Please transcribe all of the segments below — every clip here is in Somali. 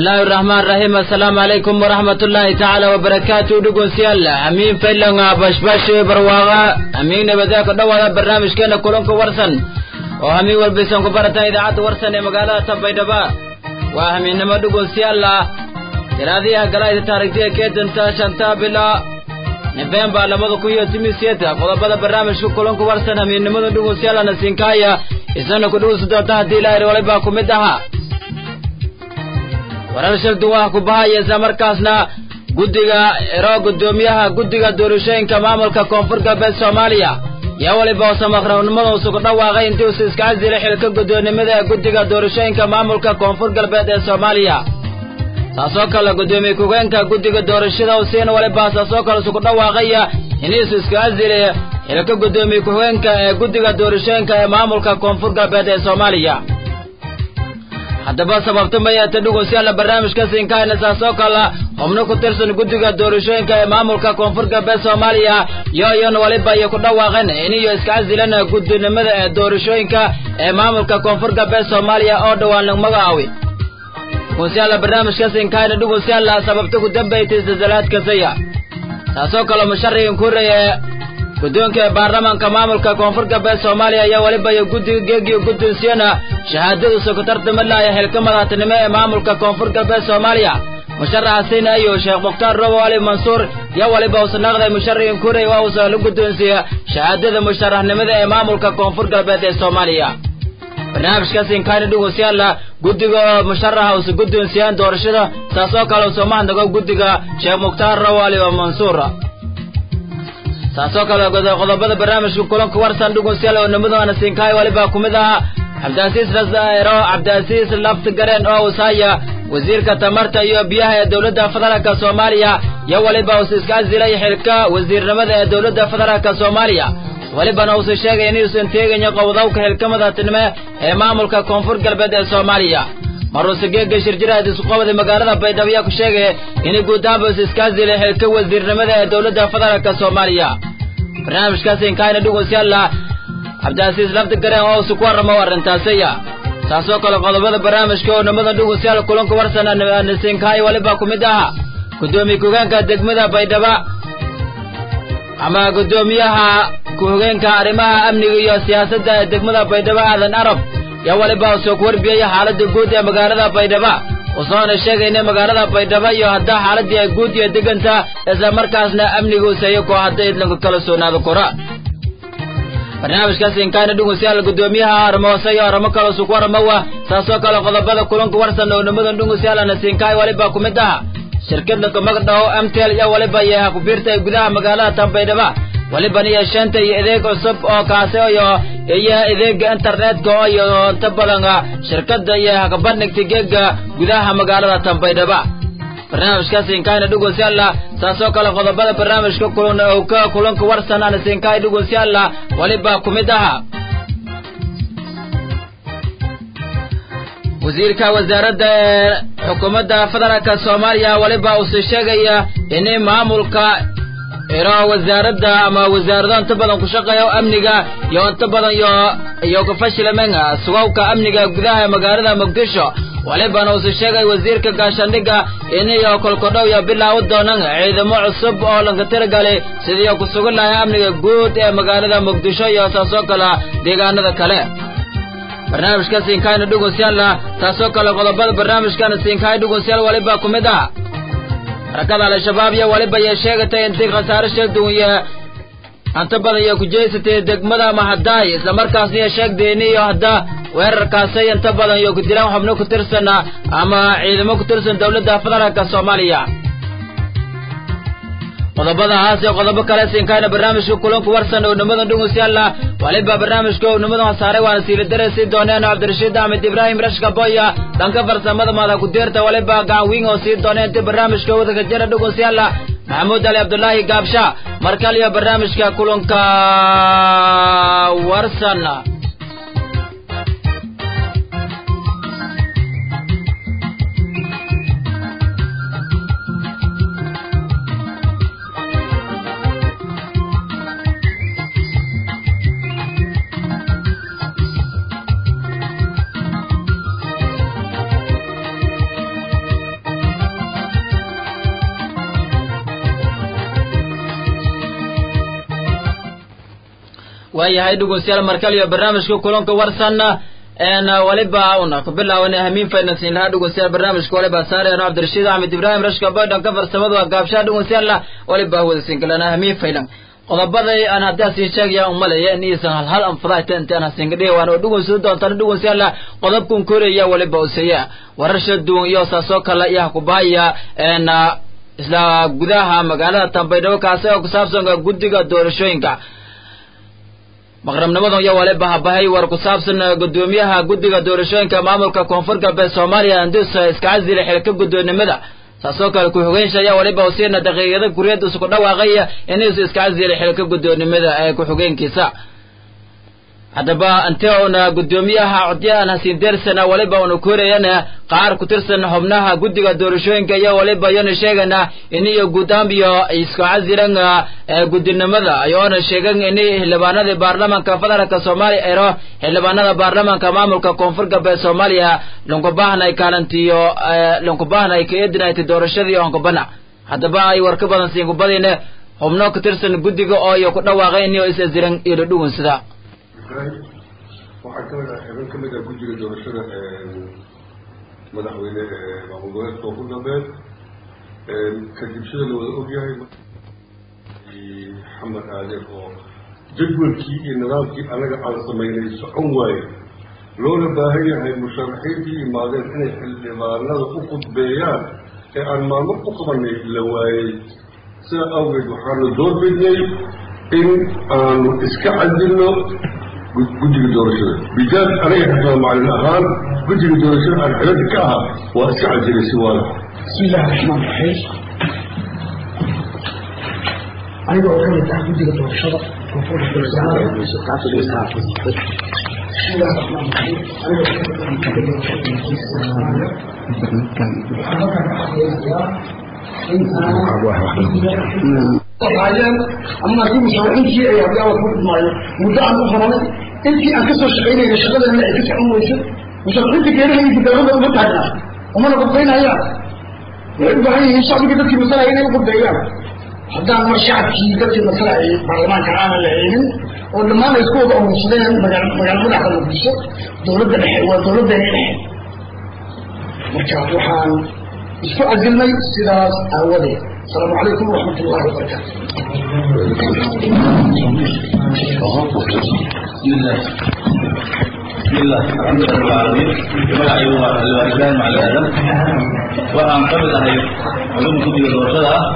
bismillaahi araxmaan raxiim assalaamu calaykum waraxmatullaahi tacaala wabarakaatu dhegeystayaal amiin faylanga bashbash barwaaqa amiin nabadee ku dhowaada barnaamijkeena kulanka warsan oo hamiin walbaysan ku barataan idaacadda warsan ee magaalada tanbaydhaba waa hamiinnimo dhegeystayaal jaraadiyaha galaayda taarikhdiya keedanta shanta bila nofembar labada kun iyo timiseeta qodobada barnaamijka kulanka warsan hamiinnimada dhegeystayaal nasiinkaaya isana ku dhegeysa doonta haddii ilaahay walibaa ku mid ahaa warar shir duwaha ku bahaya isla markaasna guddiga ero guddoomiyaha guddiga doorashooyinka maamulka koonfur galbeed soomaaliya yaa weliba usamaqrawnimadasu ku dhawaaqay intii usa iska casilay xilka guddoonimada ee guddiga doorashooyinka maamulka koonfur galbeed ee soomaaliya saasoo kale guddoomiye ku-geenka guddiga doorashada usiina weliba saasoo kale isu ku dhawaaqaya iniisu iska casilay xilka guddoomiye ku-geenka ee guddiga doorashooyinka ee maamulka koonfur galbeed ee soomaaliya haddaba sababta mayeeta dhegeystayaal barnaamijka siinkaayna saasoo kale xubno ku tirsan guddiga doorashooyinka ee maamulka koonfur galbeed soomaaliya yo iyon waliba iyo ku dhawaaqeen iniyo iska casilan guddinimada ee doorashooyinka ee maamulka koonfur galbeed soomaaliya oo dhowaan lag magacaawi dhegeystayaal barnaamijka siinkaayna dhegeystayaal sababta ku dambaytay zalzalaadkasaya saasoo kale musharigan kureeye guddoonka ee baarlamaanka maamulka koonfur galbeed soomaaliya ayaa weliba iyo guddiga geegiyo guddoonsiyana shahaadadu sokotarta madlaaya xilka madaxtinimo ee maamulka koonfur galbeed soomaaliya musharaxa siina iyo sheekh mukhtaar robo ali mansuur yaa weliba usanaaqday musharigan kurey waa uusa la guddoonsiiya shahaadada musharaxnimada ee maamulka koonfur galbeed ee soomaaliya barnaamijkaas inkaani dhegeystayaal guddiga musharaxa usa guddoonsiyaan doorashada saasoo kale usoo mahadnago guddiga sheekh mukhtaar robo ali mansuur saasoo kale qodobada barnaamijka kulanka warsan dhegeystayaal oo nimadana siinkaay waliba ku mid ahaa cabdiasiis rasaero cabdiasiis lafti gareen oo usaya wasiirka tamarta iyo biyaha ee dowladda federaalka soomaaliya iyo weliba usa iska casilay xilka wasiirnimada ee dowladda federaalka soomaaliya welibana uusa sheegay inuusan teegayo qowdawka xilka madaxtinimo ee maamulka koonfur galbeed ee soomaaliya maruuse geega shirjiraad isqobada magaalada baydhabo ayaa ku sheegaya inay guud ahaanba usa iska casilay xilka wasiirnimada ee dowladda federaalka soomaaliya barnaamijkaas inkaayna dhegeystayaal cabdiasiis lafdi gareen oo usu ku warramo arrintaasaya saasoo kale qodobada barnaamijka oo nimada dhegeystayaal kulanka warsan nasiinkaay waliba ku mid aha guddoomiye ku-hogeenka degmada baydhaba ama guddoomiyaha ku-hogeenka arrimaha amniga iyo siyaasadda ee degmada baydhabo aadan arab yaa waliba usoo ku warbiyaya xaaladda guud ee magaalada baydhaba usoona sheegayna magaalada baydhabo iyo haddaa xaaladii ay guud iyo deganta isla markaasna amniga useeyo koo hadda idlanka kala soonaado kora barnaamijkaas inkaana dhegeystayaal guddoomiyaha armoose iyo aramo kale usu ku waramawa saasoo kale qodobada kulanka warsan oo nimadan dhegeystayaal nasiinkaay waliba ku mid aha shirkadda magdhaho amtel iyo waliba iyo kubiirta ee gudaha magaalada tanbaydhaba waliban iyo shanta iyo adeeg cusub oo kaasi iyo iyo adeega internetka oo iyo inta badan shirkadda iyo hakabandhigta geega gudaha magaalada tanbaydhaba barnaamijkaas inkaayna dhegeystayaal saasoo kale qodobada barnaamijka kulan ka kulanka warsan anasinkaay dhegeystayaal waliba ku mid aha wasiirka wasaaradda ee xukuumadda federaalka soomaaliya waliba uuse sheegaya in maamulka iro wasaaradda ama wasaarado inta badan ku shaqeeya amniga iyo inta badan iyo iyo kafashilamen sugawka amniga gudaha magaalada muqdisho walibana uuse sheegay wasiirka gaashaandhigga iniyo kolkodhow iyo bilaaw doonan ciidamo cusub oo lanka tiragalay sidii ku sugan lahay amniga guud ee magaalada muqdisho iyo saasoo kale deegaanada kale barnaamijka siinkaayna dhegeystayaal taasoo kale qodobada barnaamijkana siinkaay dhegeystayaal waliba ku mid ah harakada al-shabaab iyo waliba iyo sheegatay intii khasaare sheegduwan iyo anta badan iyo ku jeysatay degmada mahadaay isla markaasna iyo sheegdeeni iyo hadda weerarkaasay inta badan iyo ku dilaan xubno ku tirsan ama ciidamo ku tirsan dowladda federaalka soomaaliya qodobadahaas iyo qodobo kale siinkaayna barnaamijka kulanku warsan oo nimadan dhegeystayaal waliba barnaamijka oo nimadan saaray waana siiladare sii dooneen cabdirashiid axmed ibraahim rashka boya dhanka farsamada madax ku-deerta waliba gacan wiing oo sii dooneen intii barnaamijka wadaka jira dhegeystayaal maxamuud ali cabdulaahi gaabsha markal iyo barnaamijka kulanka warsan waayahay dhegeystayaal markale iyo barnaamijka kulanka warsan een waliba una ku bilaawana hamiin faynansiin lahaa dhegeystayaal barnaamijka waliba saareeno cabdirashiid axmed ibraahim rashka baydhan ka farsamadu waa gaabshaha dhegeystayaal waliba wadasiin kalena hamiin faylan qodobaday aan haddaa siin sheegaya umalaya in iisan hal hal anfadaayta intaan hasingadhiga waan oo dhegeysan doontaan dhegeystayaal qodobkan koreya waliba useeya warasha duwan iyo saasoo kale iyo hakubaaya een isla gudaha magaalada tambaydhabo kaasi oo ku saabsan guddiga doorashooyinka maqrabnimadan iyo waliba habahay war ku saabsan gudoomiyaha guddiga doorashooyinka maamulka koonfur galbeed soomaaliya andus iskacasile xilka guddoonimada saasoo kale ku-xigeenshi ayaa waliba usiina daqiiqada guriyada isku dhawaaqaya inuusu iskacasile xilka guddoonimada ee ku-xigeenkiisa haddaba intee una guddoomiyaha codyahan hasiin deersana waliba una korayana qaar ku tirsan xubnaha guddiga doorashooyinka iyo waliba iyona sheegana iniyo guud ahaan iyo isku casilan guddinimada ayoona sheegan ini xildhibaanadii baarlamanka federaalka soomaaliya ero xildhibaanada baarlamanka maamulka koonfur galbeed soomaaliya lunkubahnay kaalantiyo lunkubahnay ka eedinayta doorashadii onkubana haddaba ay war ka badan siinkubadine xubno ku tirsan guddiga oo iyo ku dhawaaqay iniyo is-asiran iyo dhadhugunsida waxaa kamid ah xibin kamid ah guddiga doorashada madaxweyne maamul goboleedka koonfur galbeed kadib sida la wada ogyahay xamed aaden oo jadwalkii iyo nidaamkii anaga aan samaynay socon waaye loona baahan yahay musharaxiintii imaadeen inay xildhibaanada u khudbeeyaan ee aan maalmo u qabanay la waayey sidaa awgeed waxaanu doorbidnay in aanu iska cadilno guddiga doorashada bijaad aniga xifaa macalin ahaan guddiga doorashada aan xibada ka ahaa waa iska cadilay si waala bismi illahi raxmaan raxiim aniga oo kamid ah guddiga doorashada koonfurta soomaaliya bismi illahi raxmaan raxiim aniga oo kamid ah guddiga doorashada koonfurta soomaaliya waxaan halkan ka xaqeynayaa in aan ama haddii musharaxiintii ay hadii awad ku dhimaayo muddo aan u qabanay intii aan kasoo shaqaynayna shaqadeena ay ka socon weyso musharaxiinta geerahaysa dawladda uma taagnaa umana qudbaynayaan waxay u baahan yihiin shacbiga dadkii masalaya inay u qudbeeyaan haddaan mar shacabkii dadkii masalaya baarlamaanka aanan la haynin oo dhammaan ay isku wada urursadeen magaal magaala madaxda muqdisho dawladda dhexe waa dawladdeena dhexe marka waxaan isku casilnay sidaas aawadeed السلام عليكم ورحمة الله وبركاته بسم الله بسم الله الحمد لله رب العالمين magaca igu waa xildhibaan ibraahim cali aadan waxaan ka mid ahay culum guddiga doorashada ah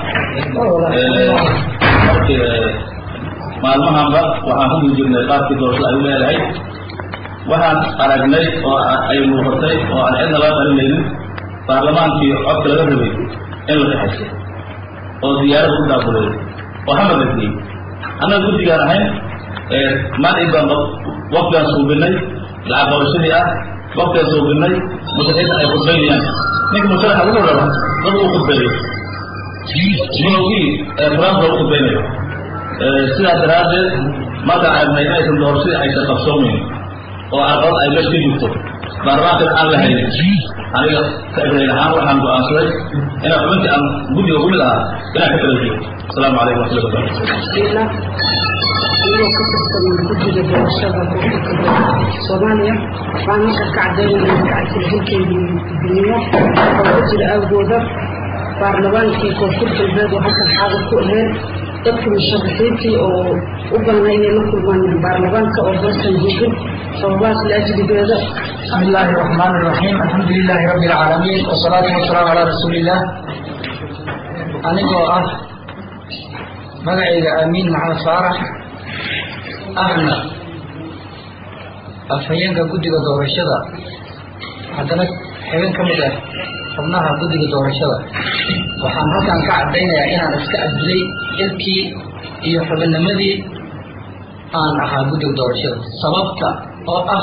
markii maalmahanba waxaan ku jirnay qaabkii doorashada ay u leedahay waxaan aragnay oo ay muuqatay oo aan cidna laga qarinaynin baarlamaankii codka laga rabay in la kaxaysay oo diyaarada ku daabulay oo xamar la geeyey annaga guddigaan ahayn maalin baan waqtigaan suubinay lacag qabashadii ah waqtigaan suubinay musharaxiinta ay khudbaynayaan ninka musharaxa wuxuu raba dad uu khudbeeyo minowgii qur-aanka lagu khudbaynayo sidaa daraaddeed markaan aragnay inaysan doorashadii aysan qabsoomayn oo aqoon ay meesha ka jirto baarlamaankan aan la haynin aniga ka ibrahin ahaan waxaan go-aansaday inaan xubintii aan guddiga ku mid ahaa inaan ka kala jiro asalaamu calaykum waxmatullahi wabarakatu anigoo ka tirsan guddiga doorashada koonfurta soomaaliya waxaan halkan ka cadaynaya kacasila hilkeedii duniya oo ku jira awgooda baarlamaankii koonfur galbeed oo halkan xaadir ku aheen dadkii musharaxiintii oo u balnay inay la kulmaan baarlamaanka oo hoosan joogin sababahaas laajligeeda بسم الله الرحمن الرحيم الحمد لله رب العالمين والصلاة والسلام على رسول الله anigoo ah magacayga aamiin maxamed faarax ahna afhayeenka guddiga doorashada haddana xibin ka mid ah xubnaha guddiga doorashada waxaan halkan ka caddaynayaa inaan iska cadilay ilkii iyo xubinnimadii aan ahaa guddiga doorashada sababta oo ah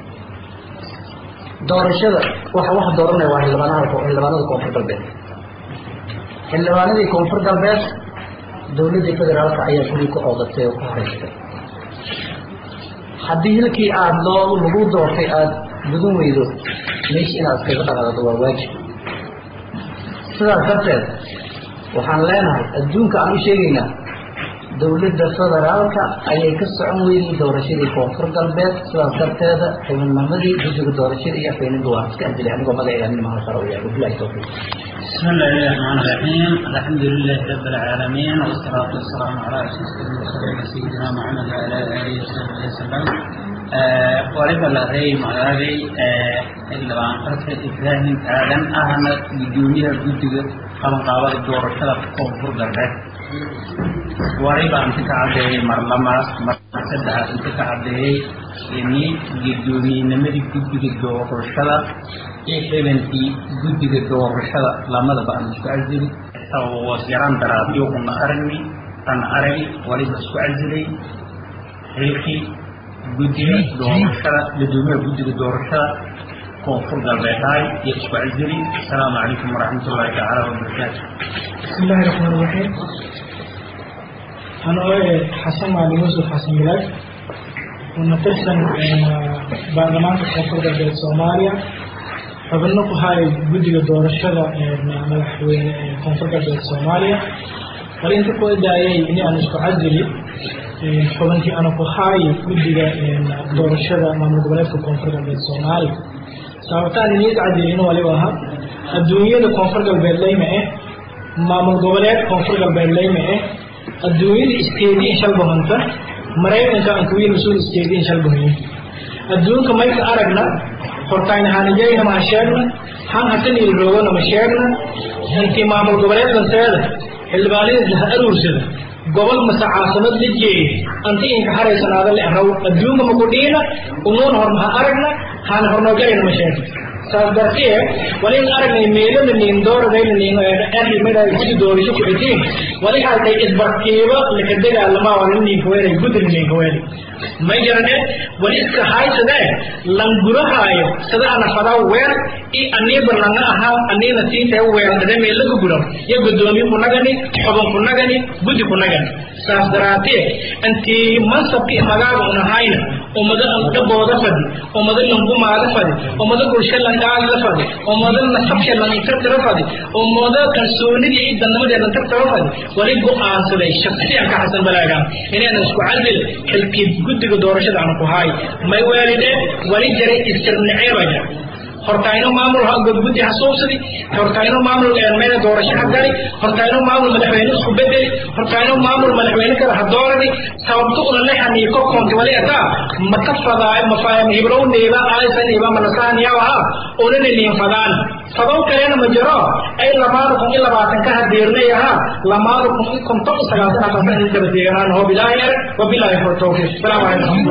doorashada waxa wax dooranaya waa xildhibaanaha xildhibaanada koonfur galbeed xildhibaanadii koonfur galbeed dowladdii federaalka ayaa guri ku oodatay oo ku haystay haddii hilkii aada loo lagu doortay aada gudan weydo meesha inaad iskaga dhaqaaqdo waa waajib sidaas darteed waxaan leenahay adduunka aan u sheegaynaa dowladda federaalka ayay ka socon weynay doorashadii koonfur galbeed sidaas darteeda xubinnimadii guddiga doorashada iyo afeynida waan iska adilay anigoo magaceeda nimaha sare uyaa wabilahi tawfiiq بسم الله الرحمن الرحيم الحمد لله رب العالمين والصلاة والسلام على أشرف المرسلين سيدنا محمد وعلى آله وصحبه وسلم ولد الله مغاري إلا عن فرق إبراهيم آدم أهنا بدونية جدد قبل قابل الدور الشرف كونفور قربت وريبا أنت كعبه مرلما مرسدها أنت كعبه إني جدوني نمري جدد الدور الشرف iyo xibankii guddiga doorashada lamadaba aan isku casili wasyaran daraadyo una aragni an aragi waliba isku casilay xilkii guddiga doorashada guddoomiyaha guddiga doorashada koonfur galbeedhaay iyo isku casili asalaamu calaykum waraxmat ullahi tacaala wabarakaatu بسم الله الرحمن الرحيم أنا حسن علي يوسف حسن بلاد ونترسن برلمان كونفور galbeed Soomaaliya xubno ku haay guddiga doorashada madaxweyne ee koonfur galbeed soomaaliya bal inta ku daayay in aan isku casili xubinkii ana ku haay guddiga doorashada maamul goboleedka koonfur galbeed soomaaliya sababtaan inii casilin waliba aha adduunyada koonfur galbeed leyma eh maamul goboleed koonfur galbeed leyma eh adduunyada isteediin shalbahanta maraykanka aan kuwiin mas-uul isteediin shalbahayin adduunka mayka aragna hortayna hanijayna ma sheegna han hatanil roogana ma sheegna intii maamul goboleedkanteeda xildhibaanada ha aruursada gobol mase caasimad la jeey anti inka haraysanaada le raw adduunka makudhiina unuun hor ha aragna hana hornoogayna ma sheegna saas dartee walin aragnay meelada nin dooradayna nin erri midha gudi doorisho ku xitiin wali halkay isbarkiiba laka dagaalama wala ninka weelay gudin ninka weelay may jarane wali iska haysadee langurahaayo sida ana fadaa weer i aniiba langa ahaa aniina siintay weerdade meela ku guram ya gudoomiye kunagani xubin kunagani guddi kunagani saas daraatee intii mansabki magaaga unahayna ummado dhabooda fadi ummado langumaada fadi ummado bulsho langaagla fadi ummado nasabsha lantartara fadi ummado kalsoonidii i dannimadee lantartara fadi wali go-aansaday shaksiyan ka xasan balaagaan inaynan isku cadil xilkii guddiga doorashada aan ku haay may weelide wali jaray istirnaceeba jira hortayno maamul guddi ha suubsadi hortayno maamul meel doorasho ha gali hortayno maamul madaxweyne isku bedeli hortayno maamul madaxweyne kale ha dooradi sababto una lexani ko konti wali ataa maka fadaayo mafaahim hibrow neeba aysa neeba manasaaniyawa unana niin fadaan fadaw kalena ma jiro ay lamaada kun iyo labaatan ka hadeernay ahaa lamaada kun iyo konton iyo sagaaltan asaasa in daba deeganaan hoo bilaahi er wabilaahi tawfiiq salaamu calaykum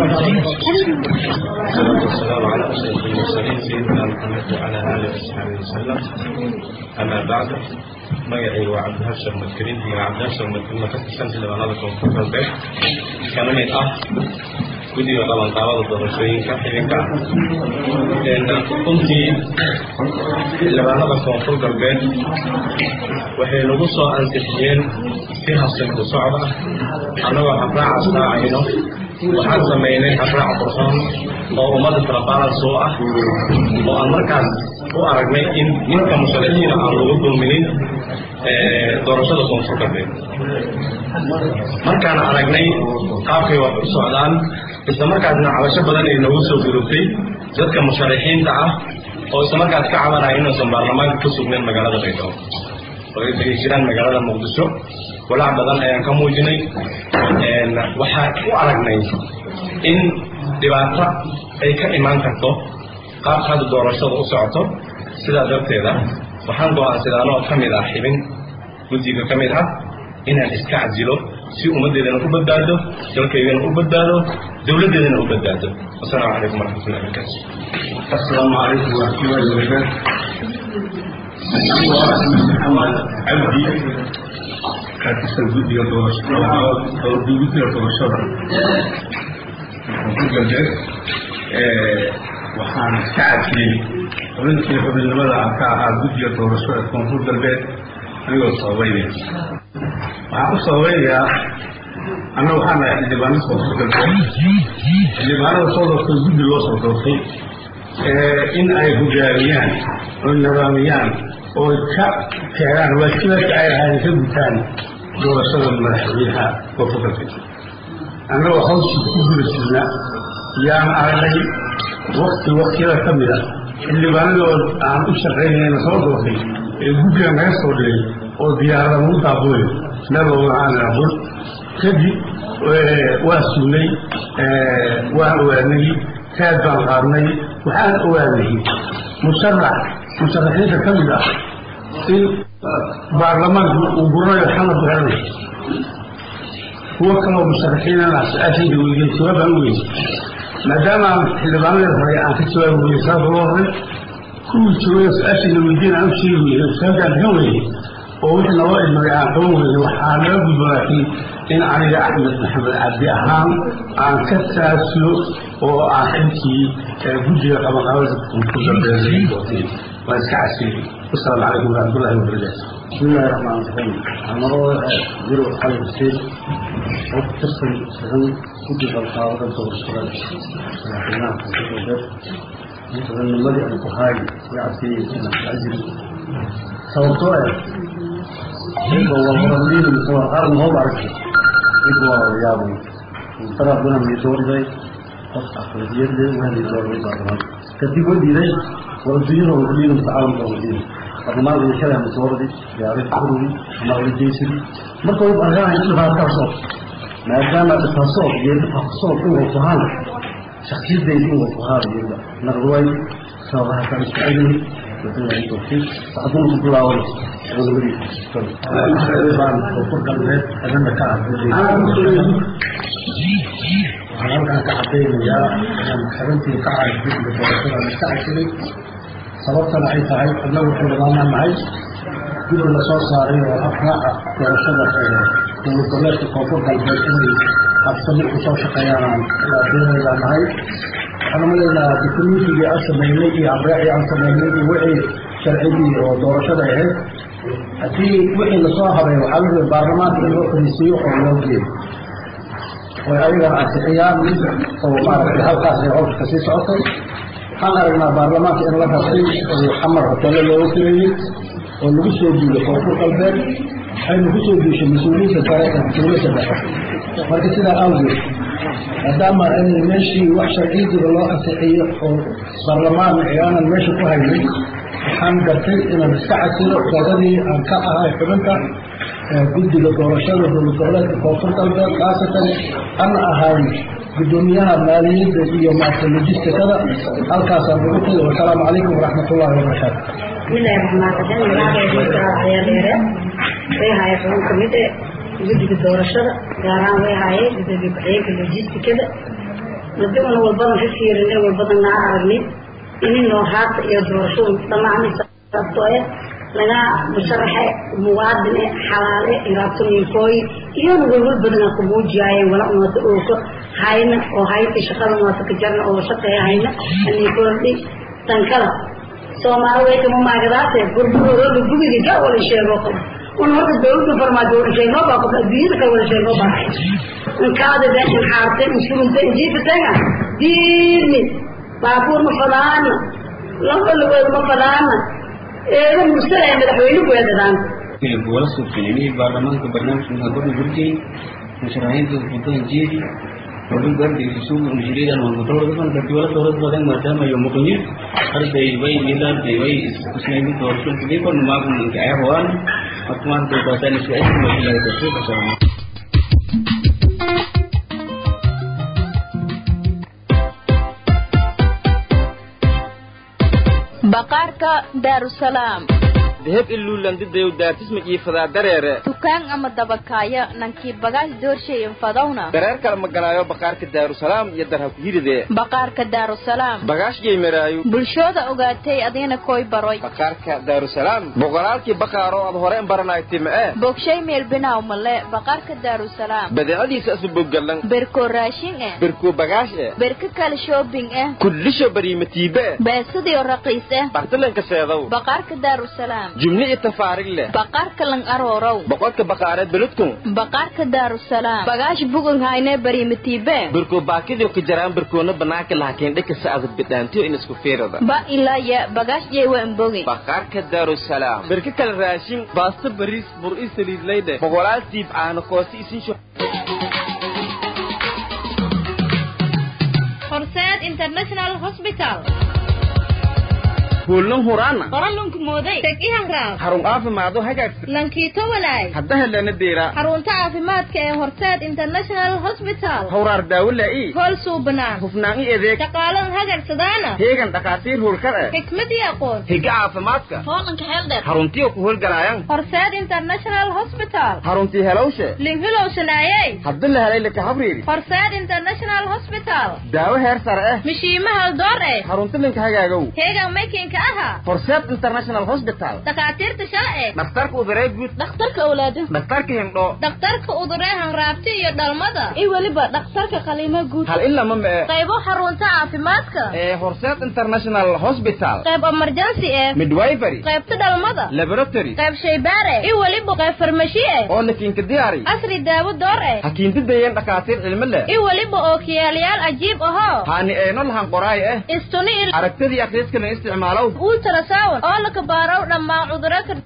والسلام على أشرف المرسلين سيدنا محمد وعلى آله وصحبه وسلم أما بعد magacay waa cabdihashar madkariin iyo cabdihashar madkariin ka tirsan xildhibaanada koonfur galbeed kana mid ah guddiga qabanqaabada doorashooyinka xidinka runtii xildhibaanada koonfur galbeed waxay nagu soo ansixiyeen si habsan ku socda annagoo habraacaas raacayno waxaan samaynay habraac qurxoon oo ummadda tarabaalaas oo ah oo aan markaas u aragnay in ninka musharaxiina aan lagu dulminin doorashada koonfur galbeed markaan aragnay qaabkay wax u socdaan isla markaasna cabasho badan ay noogu soo gudubtay dadka musharaxiinta ah oo isla markaas ka cabanaya inuusan baarlamaanka ku sugnayn magaalada baydhabo oo ay degi jiraan magaalada muqdisho walaac badan ayaan ka muujinay waxaan u aragnay in dhibaato ay ka imaan karto qaabka hadda doorashada u socoto sidaa darteeda waxaan go-aansaday anoo ka mid ah xibin guddiga ka mid ah inaan iska casilo si ummaddeedana u badbaado dalkaygana u badbaado dowladdeedana u badbaado wasalaamu calaykum waraxmatullahi wabarakaatu السلام عليكم ورحمة الله وبركاته محمد عبدي كاتب الفيديو الفيديو الدورشة koonfur galbeed waxaan iska cadfiyey xubintii xubinimada aan ka ahaa guddiga doorashada koonfur galbeed anigoo sababeynaya waxaan u sababeynayaa anna waxaan nahay xildhibaanada koonfur galbeed xildhibaanada soo doortay guddi loo soo doortay in ay hogaamiyaan oo nidaamiyaan oo ka keenaan waajibaadka ay ahaayeen ka gutaan doorashada madaxweynaha koonfurgalbeed annagoo hawshii ku guda jirna yaan aragnay wakti waktiyada ka mid a xildhibaanadoo aan u shaqaynayna soo doortay ee guddiga naga soo dhigay oo diyaarada lagu daabulay meel walba aan aqoon kadib waa sugnay waan ogaanay taad baan qaadnay waxaan ogaanay musharax musharaxiinta ka mid ah in baarlamaanku uu guranayo xamar garanay kuwo kaloo musharaxiinana su-aashayda weydeen jawaabaan u weynay maadaama aan xildhibaanada hore aan ka jawaabi weynay sababta loo horay kuwii joogaya su-aashayda weydiin aan u sheegi weynay sababtaan ka weynay oo wixii naloo idmagay aan qaban weynay waxaa naga gudbo laakiin in aniga axmed maxamed cabdi ahaan aan ka taasulo oo aan xilkii guddiga qabanqaabada koonfurgalbeed doortay waan iska casiyey wasalaamu calaykum waraxmatullahi wabarakaatu بسم الله الرحمن الرحيم أنا روح جرو علي حسين وتصل سجن كل القاعدة دور الشغل لكنها في الجبل مثلا الملك البخاري يعطي العزل صوته يبقى والمرمدين بصور قرن هو بعرف يبقى يابو ترى بنا من دور ذي قصة أخرجية ذي وهذه دور ذي بعضهم كتبوا دي ذي والدين والدين تعاون والدين barnaamij uu shalay ama soo waday yaaray xururi ama wajeysan marka uu arkaa in la taasoo maadaama taasoo iyo taasoo uu fahan shakhsiyadda uu fahan iyo naqdway sabaha ka isticmaali wadada ay tawfiiq saxdun ku bilaaway wadadii baan ku kalbeed adana ka waxaan halkan ka cadaynayaa inaan xarantii ka caadiyay doorashada ka caadiyay sababtana ay tahay annagu xildhibaanaan nahay guddi la soo saaray oo afraaca doorashada dowladgoboleedka koonfur galbeed inay habsami ku soo shaqeeyaanaan deenaydaa nahay waxaan umaleynaa dukumentigii aan sameynay iyo abreecii aan sameynay iyo wixii sharcigii oo doorashada ahayd haddii wixii lasoo habay waxaa la rabay baarlamaanka in loo fariisiiyo oo loo geeyo way ayagana ansixiyaan oo maaragtay halkaas ay howsha kasii socotay waxaan aragnaa baarlamaanka in la rabtay oo xamar hoteelo looga filayey oo lagu soo duulay koonfur galbeed waxayna ku soo duushay mas-uuliyiinta sare ee dowladda dhexe marka sidaa awgeed maadaama in meeshii wax sharciyidiba loo ansixiyo oo baarlamaan aanan meesha ku haynay waxaan gartay inaan iska casilo dadadii aan ka ahay xubinta guddiga doorashada dowlad goboleedka koonfur galbeed khaasatan ana ahay gudoomiyaha maaliyadda iyo maarta logistikada halkaasaan ugu tagay wasalaamu calaykum waraxmat ullahi wabarakaatu bismillahi raxmaan raxiim magacayda ayaa dheere way haye xubin kamid e guddiga doorashada gaar ahaan way haye gudoomiye ku-xigeenka logistikada madamana walbadan ka fiirin ee walbadan naa aragnay ininoo haata iyo doorashadu dhammaanaysaabtoo eh laga musharaxe muwaadine xalaale iraabtooyinkooyi iyona walwal badana ku muujiyaayeen wala umaata ooka hayna oo haynta shaqada umaata ka jarna oo shaqeeya hayna ani kordhi tankada soomaali way kama maagadaase burburooda gubiga ga wala sheego qaba un horta dawladda farmaajo wala sheegnoo baa qaba adduunyada kale wala sheegnoo baa inkaada beeshan xaarte insurunta injiifataga diirni baabuur ma fadaana laba lugood ma fadaana eeda mursalaya madaxweyne weedadaan wala suurtageliyay baarlamaanka barnaamijka hadaba gurjay musharaxiinta wadada jeedi wadada gardiga suuq mujiridan waa mudawada kan dadki wala dowlad badan maadaama iyo muqnir arday way ilaarday way iskusnaymi doorasho kidii kon maagun inka ay hawaan markumaan dowladaani si ay kuma ilaa dadka kasoo baqaarka daarusalaam deheb iluulandidayow daartisma iifadaa dareere dukaan ama dabakaayo nankii bagaash doorshayin fadowna dareer kala maganaayo baqaarka daarusalaam iyo darha ku hiridee baqaarka daarusalaam bagaash yeymaraayo bulshooda ogaatay adiina koy baroy baqaarka daarusalaam boqolaalkii baqaaro aad hore baranaytay ma'e bogshay meelbinaaw male baqaarka daarusalaam badeecadiisa asu boggalan berkoo raashin eh berkoo bagaash eh berka kale shoobing eh kullisho bariimatiibe eh beesadii raqiis eh bartalanka seedow baqaarka daarusalaam jumni iyo tafaarig leh baqaarka lang aroorow boqol socodka baqaareed beledkun baqaarka daarusalaam bagaash bugun hayne barimatiibe birkoo baakidio ka jaraan birkoona banaanka lahakiin dhika sacdad bidhaantiyo in isku fiirada ba ilaya bagaash jeewa imbogi baqaarka daarusalaam birka kale raashin baasto bariis bur i saliid layde boqolaal tiib caano koosti isin shu horseed international hospital kuulnan huraana qoralunku mooday teg i hanraab xarun caafimaado hagaagsan lankiito walaay hadda helana deera xarunta caafimaadka ee horseed international hospital hawraar daawo laa'i hool suubanaan hufnaan i adeeg shaqaalan hagagsadaana heegan dhakhaatiir hurkar eh xikmad iyo aqoon higa caafimaadka hoolanka xeeldheer xaruntiyo ku howlgalaayaan horseed international hospital xaruntii helowshe linhilowsanaayey hadda la helay laka habriiri horseed international hospital daawo heer sare eh mishiimaha door eh xarunta linka hagaagow heegan makinka aha horseed international hospital dhakhaatiirta sharci dhakhtarka uduree guud dhakhtarka awlaado dhakhtarka hindhoo dhakhtarka uduree hanraabti iyo dhalmada iyo weliba dhakhtarka qaliimo guud hal in lama mee qaybo xarunta caafimaadka ee horseed international hospital qayb emergency eh midwifery qaybta dhalmada laboratory qayb shaybaare iyo weliba qayb farmashi eh oo lakiinka diyaari asri daawo door eh hakiinta deeyan dhakhaatiir cilmo leh iyo weliba oo kiyaalayaal cajiib ahoo haani eeno lahan qoraay eh istuni aragtadii akhriiska la isticmaalow ultrasound oo la kabaaraw dhammaan cudurro ka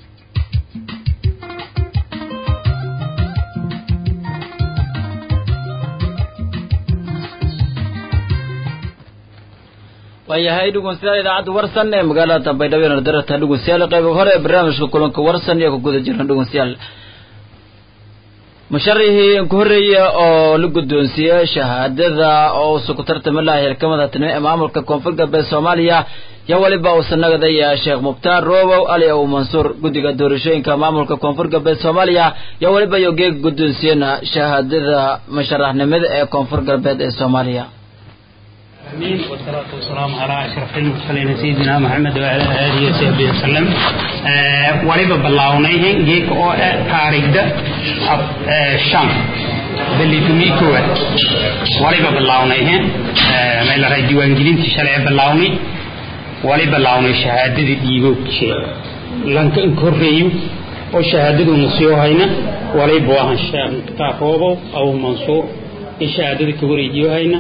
waayahay dhegeystayaal idaacadda warsan ee magaalada baydhabo nardarata dhegeystayaal qayb hore ee barnaamijka kulanka warsan iyo ku guda jirna dhegeystayaal musharixii ku horreeya oo la guddoonsiiyey shahaadada oo uusa ku tartamalaha xilkamada tanimo ee maamulka koonfur galbeed soomaaliya yo weliba uusa nagadaya sheekh mubtaar roobow ali ow mansuur guddiga doorashooyinka maamulka koonfur galbeed soomaaliya yo weliba iyo geega guddoonsiyena shahaadada musharaxnimada ee koonfur galbeed ee soomaaliya آمين والصلاة والسلام على أشرف المرسلين سيدنا محمد وعلى آله وصحبه وسلم وليبا بلاونيهن جيك أو تاريخ ده شام باللي تمي كوة وليبا بلاونيهن ما إلا رأي ديوان جدين تشرع بلاوني وليبا بلاوني شهادة ديبو شيء لانك انكوريو وشهادة نصيو هينا وليبا واهن شاب تاكوبو أو منصور شهادة كوري ديو هينا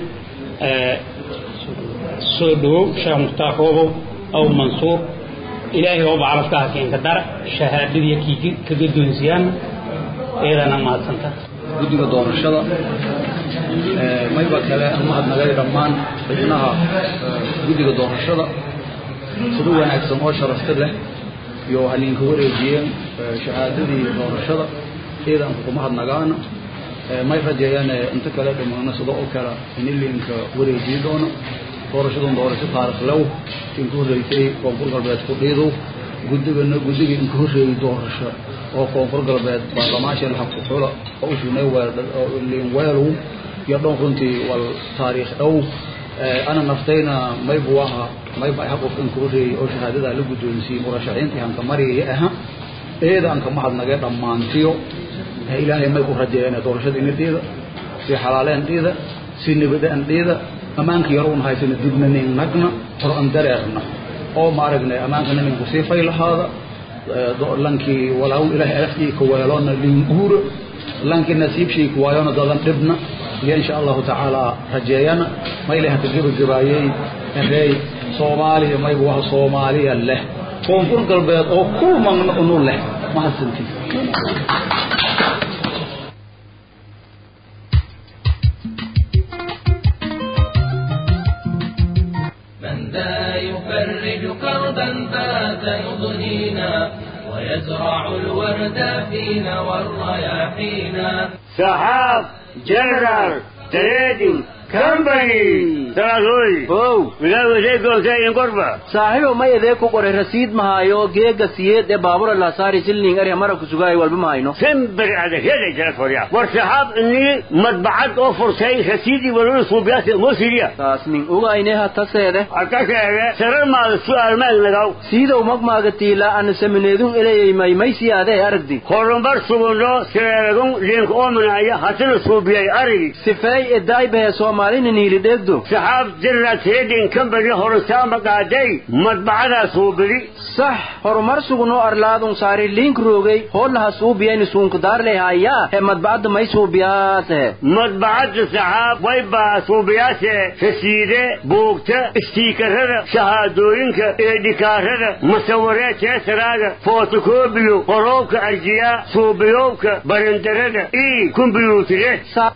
soo dhawow sheekh mukhtaar roobow aw mansuur ilaahay ooba calafkaha keenka dara shahaadadii kii kaga doonsiyaan eedana mahadsanta guddiga doorashada mayba kale mahadnagay dhammaan xubnaha guddiga doorashada sida wanaagsan oo sharafta leh iyo halinka wareejiyeen shahaadadii doorashada eedanka kuma hadnagaana may rajeeyaan inta kale dhammaana sida oo kale in ilinka wareejiyi doono doorashadan doorasho taarikh low inka horreysay koonfur galbeed ku dhiidow guddigana guddigii inka horreeyey doorasho oo koonfur galbeed baarlamaasha laha ku xula oo u sunay liin weelow iyo dhan runtii wal taariikh dhow ana naftayna maybu aha mayba aha qof inka horreeyey oo shahaadadaa la guddoonsiiyey murashaxiintii hanka mariyaya aha eeda anka mahadnagay dhammaantiyo ilaahay may ku rajeeyeen doorashada inadheeda si xalaaleen dhiida si nabadaan dhiida ammaanka yar uun haysana dibna nin nagna hor an dareerna oo ma aragnay ammaankana ninku sii fay lahaada lankii walaaw ilaahay alaftii ka weeloona liin guura lankii nasiibshii ku waayona dadan dhibna iyo insha allahu tacaala rajeeyana ma ilahay ka gebagabaayey reey soomaaliya maygu waha soomaaliya leh koonfur galbeed oo kulmagna unu leh mahadsantii لا يفرج كربا فات يضنينا ويزرع الورد فينا والرياحينا سحاب جنرال تريدنج كمباني سلاسوي هو مقال وزي قوسين قربة saaxiibo ma idee ku qoray rasiid mahaayo geega siyeed ee baabura la saari silning area mara ku sugaay walba mahayno سنبر على كده جلس وريا والسحاب اني مطبعات اوفر سي رسيدي ولو صوبيات موسيريا taas nin ogayne ha taseede akaseede sarar maada su'aal maag nagaw siidow magmaaga tiila ana samineedun ilayay may maysi adee aragdi horumbar sugundo sireegun liinka oominaya hatana suubiyay arigi sifeey edaaybahe soo soomaalina niili dheegdo saxaab jirad hedin kambani horosaama qaaday madbacadaas huubili sax horumar sugunoo arlaadun saari liink roogay hoolaha suubiyayni suunkudaarley hayaa he madbacadda may suubiyaase madbacadda saxaab way baa suubiyaase rasiide buugta istiikarada shahaadooyinka eedhikaarada musawiree teesaraaga footokobiyo qoroobka arjiyaa suubiyowka barandarada ii kumbiyuutire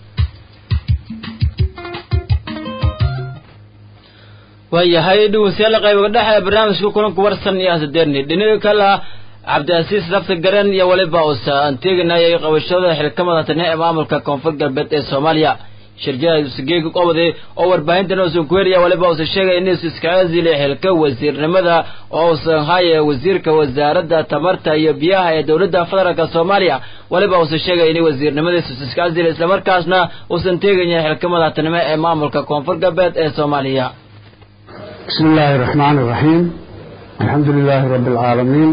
waayahay dhegeystayaal qaybaga dhexe ee barnaamijka kulanku warsan iyo hasadeerni dhinaga kala cabdiasiis lafta garan iyo weliba uusa aan teeganayay qabashada xilkamada tane ee maamulka koonfur galbeed ee soomaaliya shirjada usageega qobode oo warbaahintan uusan ku heriya waliba uusan sheegay inuusa iskaga zilay xilka wasiirnimada oo uusan haye wasiirka wasaaradda tamarta iyo biyaha ee dowladda federaalk soomaaliya waliba uusan sheegay inay wasiirnimadiisa iskaga zilay islamarkaasna uusan teegaya xilka madaxtinimo ee maamulka koonfur galbeed ee soomaaliya بسم الله الرحمن الرحيم الحمد لله رب العالمين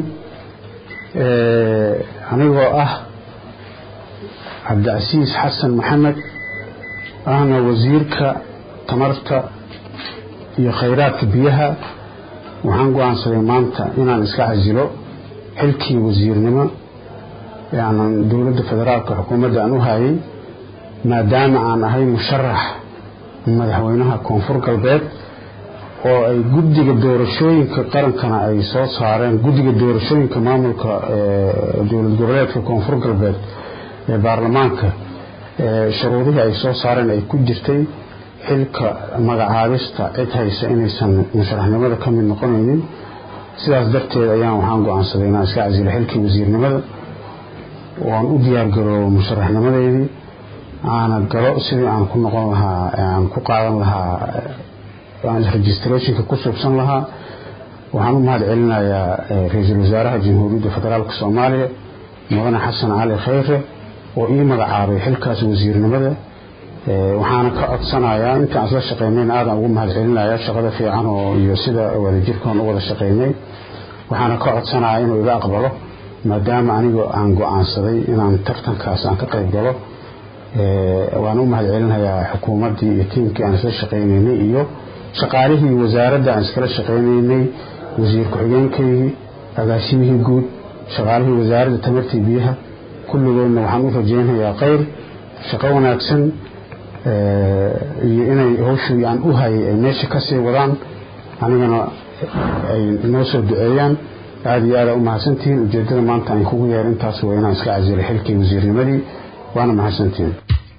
anigoo ah cabdicasiis xasan maxamed ahna wasiirka tamarta iyo khayraadka biyaha waxaan go-aansaday maanta inaan iska casilo xilkii wasiirnimo ee aanan dowladda federaalka xukuumadda aan u hayay maadaama aan ahay musharax madaxweynaha koonfur galbeed oo ay guddiga doorashooyinka qarankana ay soo saareen guddiga doorashooyinka maamulka dowlad goboleedka koonfur galbeed ee baarlamaanka shuruudihii ay soo saareen ay ku jirtay xilka magacaabista cid haysa inaysan musharaxnimada ka mid noqonaynin sidaas darteed ayaan waxaan go-aansaday inaan iska casilo xilkii wasiirnimada ooaan u diyaargaroobo musharaxnimadeydii aana galo sidii aan ku noqon lahaa aan ku qaadan lahaa registrationka ku suubsan lahaa waxaan u mahad celinayaa ra-iisul wasaaraha jamhuuriyadda federaalk soomaaliya mudane xasan cali khayre oo ii magacaabay xilkaas wasiirnimada waxaana ka codsanayaa intaan isla shaqeynayn aadan ugu mahad celinaya shaqada fiican oo iyo sida wadajirkoon u wada shaqeynay waxaana ka codsanayaa inuu iga aqbalo maadaama anigoo aan go-aansaday inaan tartankaas aan ka qayb galo waan u mahad celinayaa xukuumaddii iyo tiimkii aan isla shaqeynaynay iyo shaqaalihii wasaaradda aan iskala shaqaynaynay wasiir ku-xigeenkaygii agaasimihii guud shaqaalihii wasaaradda tamartii biyaha kulligoodna waxaan u rajaynayaa khayr shaqo wanaagsan iyo inay hawshii aan u hayay ay meesha kasii wadaan anigana ay noo soo duceeyaan aada iyo aada u mahadsantihiin ujeeddada maanta aan kugu yeer intaas waa inaan iska casilay xilkii wasiirnimadii waana mahadsantihiin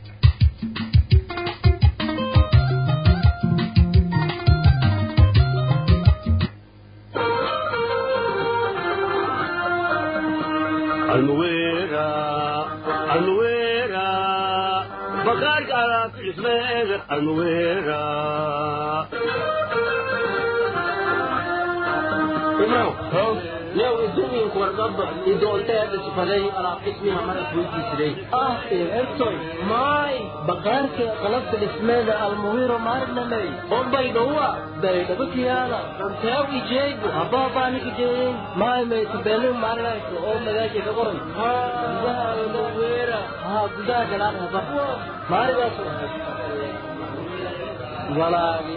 maay baqaarka qalabka dhismeeda almuhiro maarnamey bombay dhowa baydhabo kiyaala runteew ijeegu habaabaaniki jeeyin maay maytubeelin maarinayso oo magaaja ka qoran gudaha laweera haa gudaha galaan haba maarigaas walaagi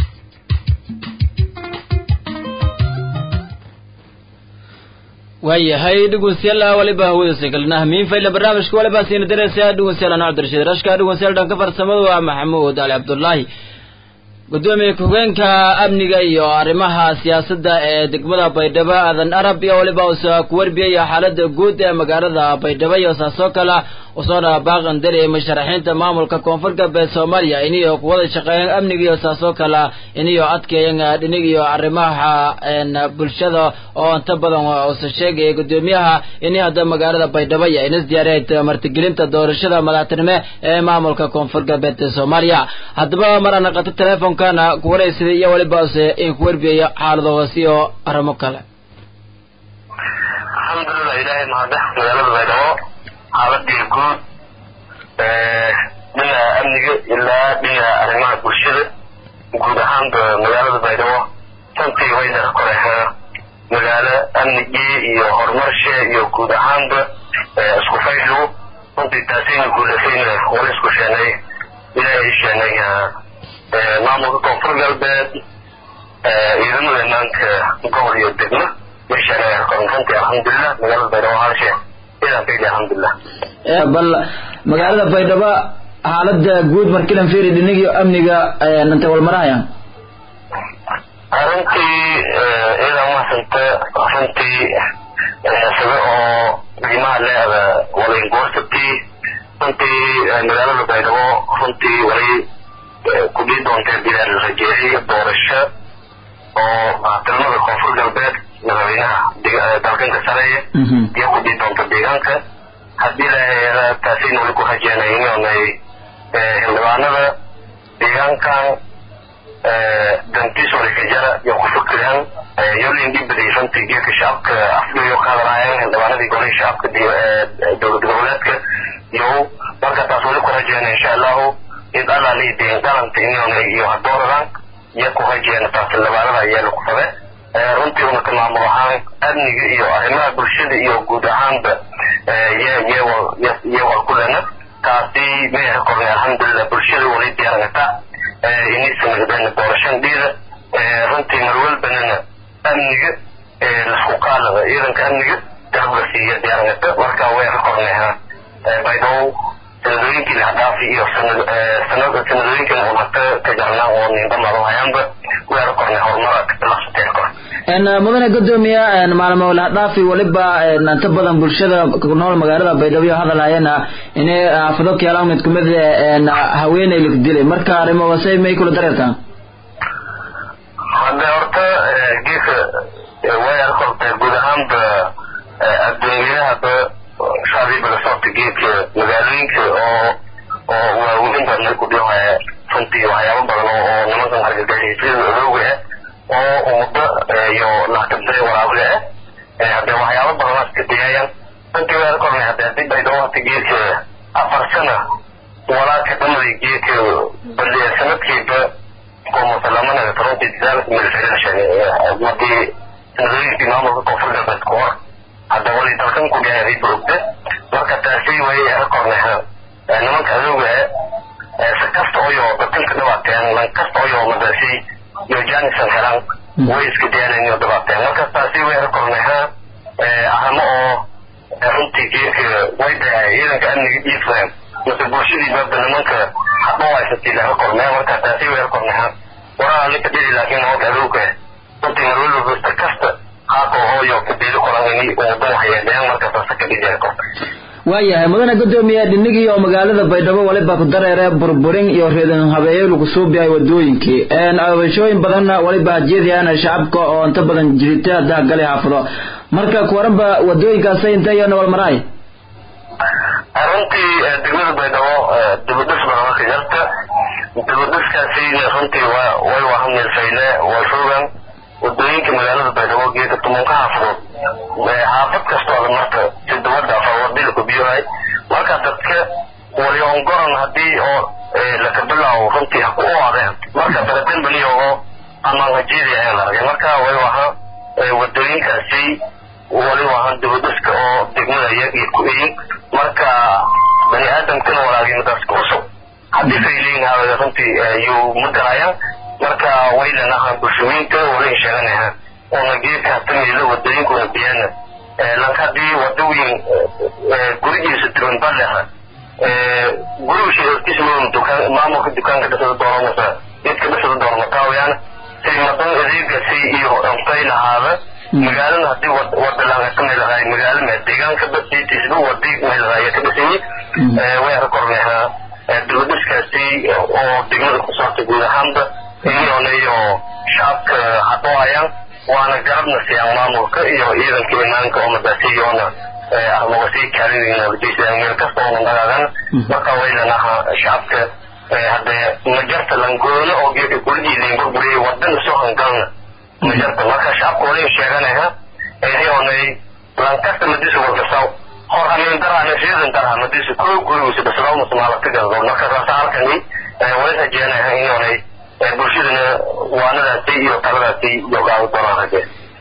waayahay dhegeystayaal waliba hawada galnaa miin fayla barnaamijka waliba siina dareysa dhegeystayaal anaa cabdirashiid rashka dhegeystayaal dhanka farsamada waa maxamuud ali cabdullaahi gudoomiye ku-hogeenka amniga iyo arrimaha siyaasadda ee degmada baydhabo aadan arab iyo waliba uusa ku warbiyaya xaalada guud ee magaalada baydhabo iyo saasoo kale usoona baaqandar ee musharaxiinta maamulka koonfur galbeed soomaaliya iniyo kuwada shaqeeyeen amniga iyo saasoo kale iniyo adkeeyeen dhinig iyo arrimaha bulshada oo inta badan uusa sheegaya gudoomiyaha ini hadda magaalada baydhabo iyo inas diyaareed martigelinta doorashada madaxtinimo ee maamulka koonfur galbeed ee soomaaliya haddaba mar ana qato teleefonkana kuwaraysaday iyo waliba use in ku warbiyayo xaalado hoose iyo arrimo kale alxamdulilah ilaahay mahade magaalada baydhabo xaaladii guud dhinaca amniga ilaa dhinaca arrimaha bulshada guud ahaanba magaalada baydhabo tantii wayna ka koreexee magaalo amnigii iyo horumarshe iyo guud ahaanba isku fayshigu runtii taasayna guulasayna wala isku sheenay ilaahay sheenay maamulka koonfur galbeed ciidamada imaanka gobol iyo degmo meeshaan runtii alxamdulilah magaalada baydhabo halshe idan kaydi alxamdulilah bal magaalada baydhabo xaalada guud markilan fiiri dhinigii amniga intay walmarahayaan runtii ciidan mahasanta runtii sida oo qiimaha leeda walay goostabtii runtii magaalada baydhabo runtii walay kudhii doontee bilaal la rajeeyay doorasho oo tilmada koonfur galbeed madaxweynaha dalkanka sareeya iyo kudhii doonta deegaanka haddii la taasayna wali ku rajeenay inay xildhibaanada deegaankan dantiis wali kajara iyo ku fikiraan yolin dhibaday runtii geedka shacabka afdhiyo ka hadlaayeen xildhibaanadii golihii shacabka dowlad goboleedka iyo marka taas wali ku rajeena insha allahu id alali deen qalanta inay iyo hadooradan iyo ku rajeena taas xildhibaanada ayaa lagu fabe runtii una ka maamul ahaan amniga iyo arrimaha bulshada iyo guud ahaanba iyo wal kulena taasi meher kornay alxamdulilah bulshada wali diyaarangata inisanagdana doorashandhiida runtii marwalbanana amniga lasku qaalada ciidanka amniga garabga siiya diyaarangata marka way ka kornayha baydhabo sanadooyinkii lahadhaafi iyo sanadooyinkii hormarta ka jarnaa oo niindhamado hayaanba way ka kornay horumara lasutee kor mudane gudoomiya maalmo lahadhaafi waliba inta badan bulshada ku nool magaalada baydhabo iyo hadalhayana inay xaafado keelaan mid kumid haweeney lag dilay marka arrimo wasay may kula dareertaan hadde horta geedka way arkortay guud ahaanba adduunyahaba shacbiga la socota geedka magaalooyinka oo oo waaweyn baa ku dhihaya runtii waxyaabo badan oo nimankan argagixisada odowga ah oo ummadda iyo laakabtay waraabga ah haddee waxyaabo badanaas ka digayaan runtii way arkornay hadde haddii baydhabo hata geedka afar sana walaaka dhamaday geedka bal sanadkiiba kumasalamanada runtii dadaalka militariga markii sanadooyinkii maamulka koonfur galbeed ku hor hadda wali dalkan ku gaaray burugda marka taasi way arkornay nimanka adowga ah si kasta oyo dadkanka dhibaateen lan kasta oyo madaasi iyo janisan helaan way iska dayanayn iyo dhibaateen marka taasi way arkornay arrimo oo runtii geedka way dhahay ciidanka amniga dhiifeen mase bulshadii baaba nimanka hadho haysatay laga kornay marka taasi way arkornay waraa lika dhili laakiin nimanka adowga runtii marwalba si kasta qaabka hooyo kabeeli koran ini umadan waxyeeleeyaan markaas asa ka dhigaya korta waayahay mudane gudoomiye dhinigii oo magaalada baydhabo waliba ku dareere burburin iyo reedan habeeyo lagu suubiyahay wadooyinkii abashooyin badanna waliba hajeedayaan shacabka oo inta badan jirita dahagalay xaafado marka kuwaranba wadooyinkaasa intay iyo nabal maraay runtii degmada baydhabo dibadhis badan marka jarta dibadhiskaasina runtii way wahan milfayle way rogan wadooyinka magaalada baydhabo geedka tumunka xaafadood xaafad kastoo ada marka si dawada afawadilku biyohay marka dadka waliongoran hadii oo lakabilaawo runtii haku oadeen marka baradanbaniyogo amaan hajeedi ayan aragay marka way waha wadooyinkaasi wali wahan dibadhiska oo degmada iyagii ku eyin marka bani aadamkana walaagay madaaska cusub haddii fayleyin hawada runtii yuu magarayaan marka waylanaha bulshooyinka walayn sheeganaha oona geedka hatameyda wadooyinkuna biyana lanka hadii wadooyin gurigiisa duwan baleha gurigiisa hortiisa dukaan maamulka dukaanka dhisada doonamasa geedka dhisada doonmataawyaan say madan adeegasi iyo antay lahaada magaalada hadii wada laga kamay lahay magaalo ma deegaanka dadkiisba wadi may lahay ka dhisanyi way arkorneha dibadhiskaasi oo degmada ku saarta guud ahaanba iyoonayo shacabka hadoohayaan waana garabna siiyaan maamulka iyo ciidanka imaanka oo madaasiyoona armawasii kaalidinabajeysa meel kasta oona dagaagan marka waylanaha shacabka hadee majarta langoono oo geedka guligii lain burburiyay wadana soo hangalna majarta marka shacabka walayn sheeganaha iyoonay lankasta madiisa wargasaw hor hamin darana sidan darha madiisa koo gurigiisa dhasalawmas maalatigadoo marka saasa halkani wala rajeenaha inoonay bulshadana waanadaasi iyo taladaasi iyo gaado doonaan rajee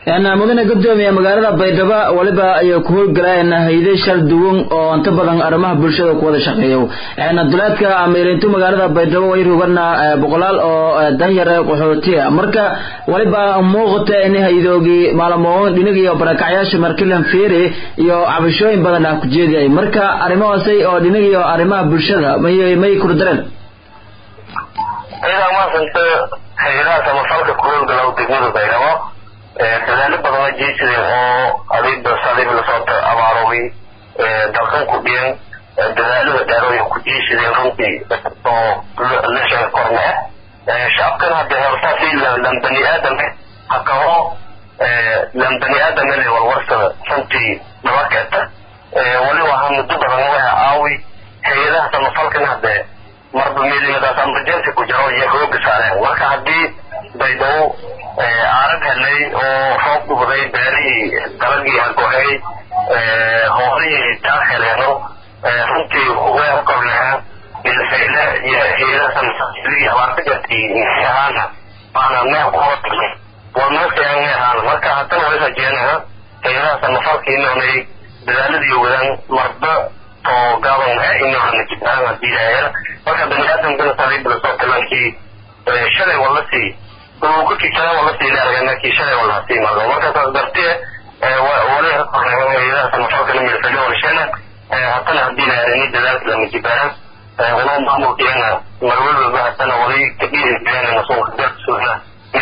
mudane gudoomiye magaalada baydhabo waliba ayay ku howlgalayeen hayde shal duwan oo inta badan arrimaha bulshada ku wada shaqeeyo duleedka amirintu magaalada baydhabo way rogana boqolaal oo danyar qaxootiya marka waliba muuqata in haydoogii maalmoon dhinagiyo barakacyaasha markilan feere iyo cabashooyin badan ah ku jeediyay marka arrimahaasay oo dhinagiyo arrimaha bulshada may may kurdareen iyadaa maasanta hayadaha samafalka ku howlgala degmada baydhabo dadaalo badan ay jeesadeen oo adiba sadiba lasoo abaaroway dalkan ku dhiyan dadaalada dheerooyin ku jeesadeen runtii oo la sheega korne shacabkan hadda hortaasi lan bani aadame hakao lan bani aadamele walwarsada runtii dhabakeeta wali waxaa muddo badan waxa aawi hay-adaha samafalkan hadde marba meelimadaas emergency ku jiro iyo hooga saareen marka haddii baydhabo aarag helay oo roob dhubday beerihii dalagii hagohay hoolihii taag heleeno runtii weer korneha milfayle iyo heedasansidii abaarta gartay ahaana baana meel kuhor tagnay waa meelkayaan me ahaana marka haddana way rajeenaha heedaha samafalka inoonay dadaaladii wadaan marba oo gaaban ah inoona jibaan hadii lahayaa marka bani aadamkana sadiibla soo talankii shalay wala sii kukii shalay wala sii leergana kii shalay wala sii mardo marka saas dartee wali hayadaha samafalkana milfayle walshana haddana hadii laharini dadaalka lama jibaan walo maamulkeena marwalwalba haddana wali kadhiiri jireen masuulka darsuuna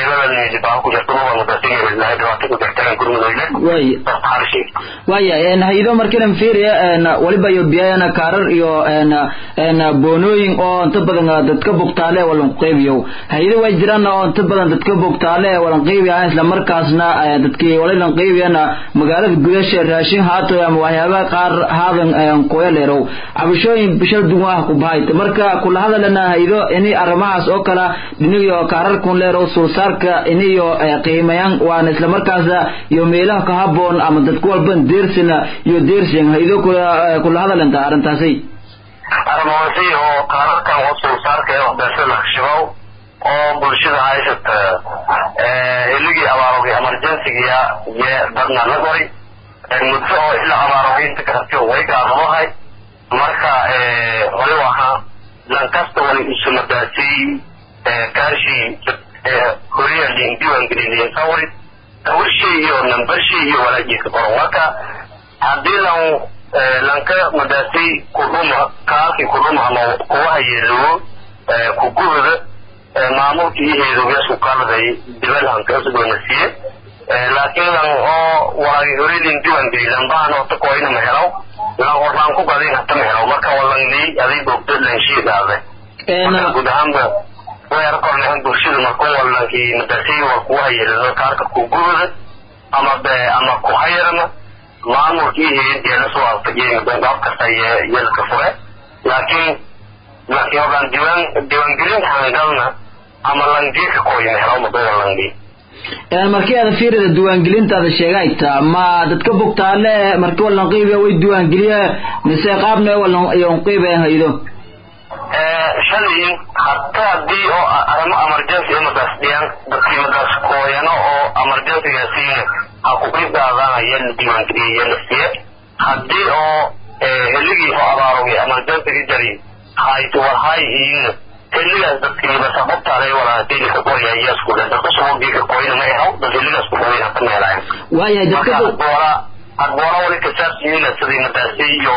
waya haydo markinan fiiriya waliba iyo biyayana kaarar iyo boonooyin oo inta badan dadka bogtaale walan qeybiyo haydo way jiraan oo inta badan dadka bogtaale walan qeybiya isla markaasna dadkii walilan qeybiyana magaalada gudasha raashin haato ama waxyaabaha qaar haadan koyaleerow cabashooyin bishal duwan ah ku bahayta marka kula hadalana haydo ini arrimahaas oo kala dhinigiyo kaararkun leerow sulsaarka iniyo qiimayaan waana isla markaasa iyo meelaha ka haboon ama dadku walban deersina iyo deersin haydo kula hadalanta arrintaasi arrimahasi oo qaararkan oo sulsaarka ee waxbeershada lakshibow oo bulshada haysata hiligii abaarogay emergencygiya ye dadna la qoray muddo oo ilaa abaarogay karti way gaabamahay marka wali waxa lankasta wali isumadaasay kaashii horiya liin diiwaangelin sawir sawirshii iyo nambarshii iyo walaajiisa qoran marka haddii lan lanka madaasay kudhuma kaalkii kudhuma ama kuwaha yeelowo kuguhda maamulkii iyo heedogasku kaladay dibelhanka usugona siye laakiin lan oo walaagi horilin diiwaangelin lambahan ota koyna mahelaw lan horlaan ku gadin hata mahelaw marka walangley aday bogdo lanshiidaade marka guud ahaanba weer kornehan bulshada markuu walankii madasay war kugu hayelano kaarka kuguhda ama be ama ku hayarana maamulkii heedeena soo alfajeen gaab kasta yelka fure laakiin laakiin horlaan diiwaan diiwaangelinta hangalna ama langiika koyna helaw madoo langi markii aad fiirida diiwaangelintaada sheegayta ma dadka bogtaale markii walan qiibiya way diiwaangeliya mise qaabna walan iyon qiibaya haydo shalay hata haddii oo arrimo emergency imadaas dhiyaan dadkii madaas kooyano oo emergencygaasiina ha ku qiib qaadanaya la diiwaangeliya la siye haddii oo heligii oo abaarogay emergencyga jari hayt warhay iina heligaas dadkii madaasa qobtaalay walaatayni ka qoraya iyasku dhe dadka subuugii ka qoyna ma ehaw dad heligaas ku qoyn hata ma helayan waayahay dadka hadboola hadboola wali kasaabsiyiina sidii madaasi iyo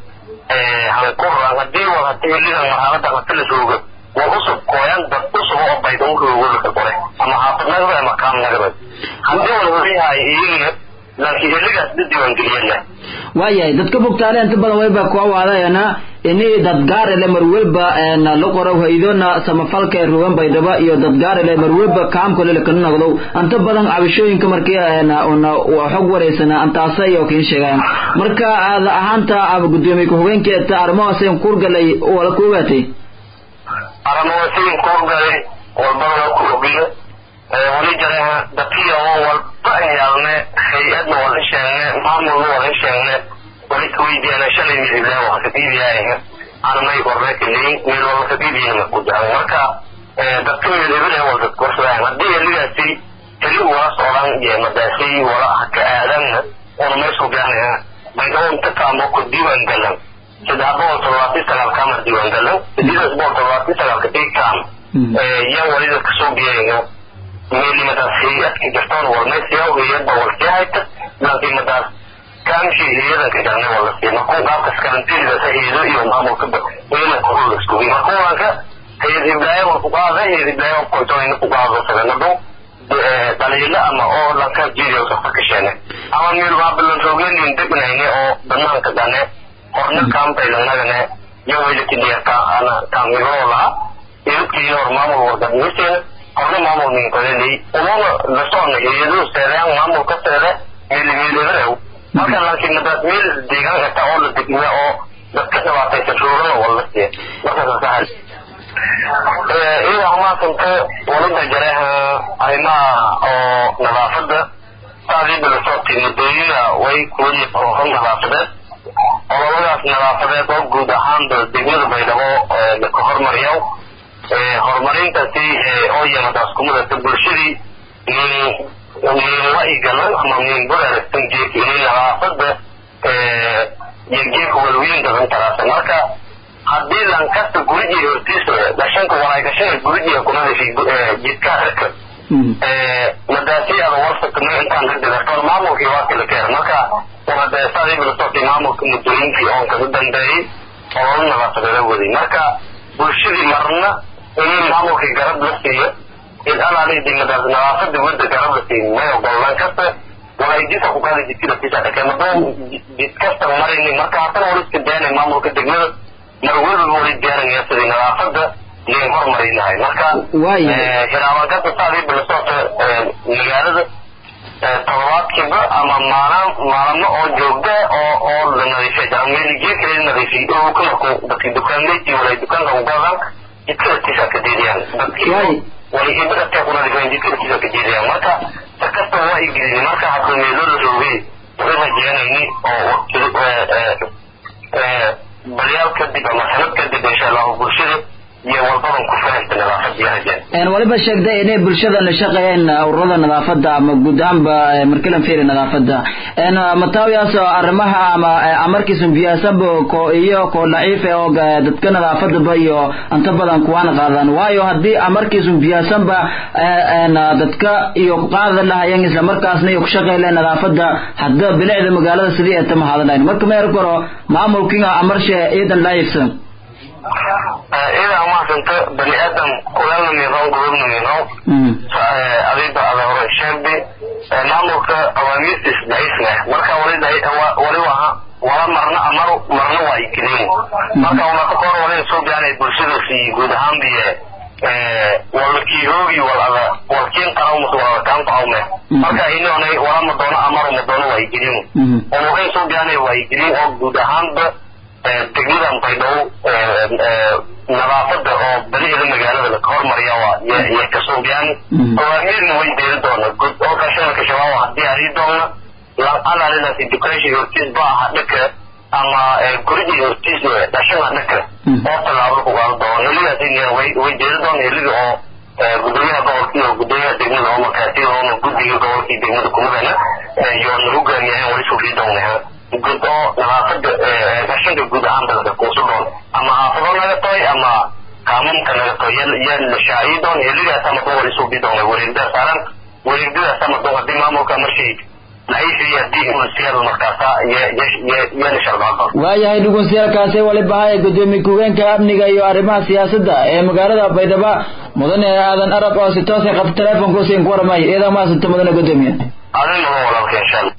hankuran haddii war hata heligan marxalada hata la jooga war usub kooyan dad usub oo bayda uroogolaka qore ama xaafadnagaba ama kaamnagaba haddii wal wariyahay iyagina laakiin heligaas da diiwaangeliyana waayahay dadka bogtaale inta badan wayba kuwa waadayana ini dadgaarele marwelba la qoro haydona samafalka ee rugan baydhaba iyo dadgaarele marwelba kaamkolele kana noqdo inta badan cabashooyinka markii xog wareysana antaasa iyo kiin sheegayan marka aad ahaanta ama gudoomiye ku-xigeenkeeta arrimahaasn kurgalay wala ku ogaatay arrimahaasiin kurgalay walbana ku ogiyo wali jareha dadkiya oo walba yaalne hay-adna wala sheegne maamulna wala sheegne wali kuweydiiyana shalay midiblee waa kaqiibiyaayga anamay qorreekaleyin meel wala kaqiibiyana makujaan marka dadka meelebile wal dadka warsadaan haddii heligaasi heli wala socdaan ahaan iyo madaasay wala haka aadanna una meesku gaanaya baydhabo inta kaamo ku diiwaan galan saddex boqol toddobaatan sagaal kaama diiwaan galan sideedas boqol toddobaatan sagaalka ii kaam yaa walida kasoo biyayo meelimadaas hay-adka jirtoon walmaysiyaa hay-adba walsiyahayta laakiin madaas kaamshii hay-adanka galnay wala siiya markuu qaabkas karantiinidaas hay-ado iyo maamulka ciidanka hul iskugi markuulanka hay-ad hiblaayo wal ku qaada hay-ad hiblaayo kontoyna ku qaado saganado dhaliilo ama oo lanka jiiriyo safa kasheene ama miilbaabilan rogenin degnayne oo banaanka gane horna kaambaylanagane yo waylatidiyarka ana kaamigoo laha idadkiina hor maamul wargadmiseena horna maamul minkoleley umana lasoona hay-ado seedaan maamul ka seede meelimeeledarew marka laakiin madaas meel deegaan kasta oo la degmiya oo dadka dhibaataysan roogana wala siiya markaasasahal iyada hamaasanta walida jareeha arrimaha oo nadaafadda saadii bilasootay muddooyina way kuwadi hor nadaafadeed ololadaas nadaafadeed oo guud ahaanba degmada baydhabo laka hormariyo horumarintaasi oo yamadaas kumadata bulshadii min waigalan ama min buraaragsan geeka inay nadaafada iyo geeka walweyn gadan taraasa marka haddii lankasta gurijiga hortiisa gashanka walaagashana gurijiga kunadashi jidkaa raka madaasi ada warsatama intaan radigartoon maamulkii waa kala keer marka wade saadii bilasotay maamulka muddooyinkii oon kaga dambeeyey ololo nadaafadeeda waday marka bulshadii marna inay maamulkii garab la siiyo id alaalidi madaas nadaafada wada garab la siiyo may ogolaan kasta walay jidka ku qaadi jidkida tisadhake madoo jid kasta marini marka haddana wala iska daanay maamulka degmada mar weliba wali diyaarinaya sidii nadaafada liin hormari lahay marka hiraaban kasta saadii bilasota magaalada todobaadkiiba ama maalin maalamo oo joogda oo oo la nadiifay jira meeligiya kale nadiifiyay oo ka markuu dadkii dukaanleyti walay dukaanka ugaadaan jidka laftiisa ka diidayaan dadkii walay ibadadka ku nadiifayaan jidka laftiisa ka diidayaan marka si kasta waa igelin marka hadda meelo la roogay way rajeynayni oo waqti balyaal kadib ama sanad kadib insha allahu bulshada iyo walbadan ku fahaysta nadaafadii rajeen waliba sheegtay inay bulshada la shaqeeyeen ururada nadaafada ama guud ahaanba markilan fiiri nadaafada mataawiyaas arrimaha ama amarkiisun biyaasaba ko iyo ko daciif oo dadka nadaafadaba iyo inta badan kuwaan qaadan waayo haddii amarkiisun biyaasanba dadka iyo qaada lahayeen isla markaasna iyo ku shaqeeyeen nadaafada hadda bilicda magaalada sidii ay tama hadalayn marka ma koro maamulkiga amarshe iidan laayifsan ida amaasanta bani aadam kulana miiqoon gobobna miiqoon adiba ada hore sheegbi maamulka awaamiirtiis daciifna marka wali wali waha wala marna amar marna waa ikilin marka unaka kor walin soo gaanay bulshadaasi guud ahaan biye wala kiihoogi walada walkiin qarawmus walada kaan qawme marka inonay wala madoono amar madoono waa ikilin unukayn soo gaanay waa ikilin oo guud ahaanba degmadan baydhabo nadaafada oo baliheeda magaalada laka hormariya yay kasoo gaan awaamiirna way deeri doona oo kashanaka shabaab hadii arii doona alaalinaasi dukaanshi hortiis ba aha dhaka ama gurigii hortiis dhashana dhaka oo tallaabo ku qaado doona helidaas way way deeri doona helida oo gudoomiyaha gobolka iyo gudoomiyaha degmada oo markaasi oona guddiga gobolkii degmada kumadana iyo nagu gaamiyaheen wali sufii doonaha guud oo nadaafada gashanka guud ahaan dalka kuusu doon ama haafado naga toy ama kaamunka naga toy yaa la shaaciyi doon helidaas ama dun wali suubi doona wareegdaa saaran wareegdadaas ama dun haddii maamulka markii laciifiyo haddii unsiyada markaasa yaana shardaa doon waayahay dhugunsiyaalkaasi waliba haya gudoomiye ku-geenka amniga iyo arrimaha siyaasadda ee magaalada baydhabo mudane aadan arab oo si toosa qabta telefonka usiin ku waramayo iyada maasanta mudane gudoomiye adin mudan walaalka insha allah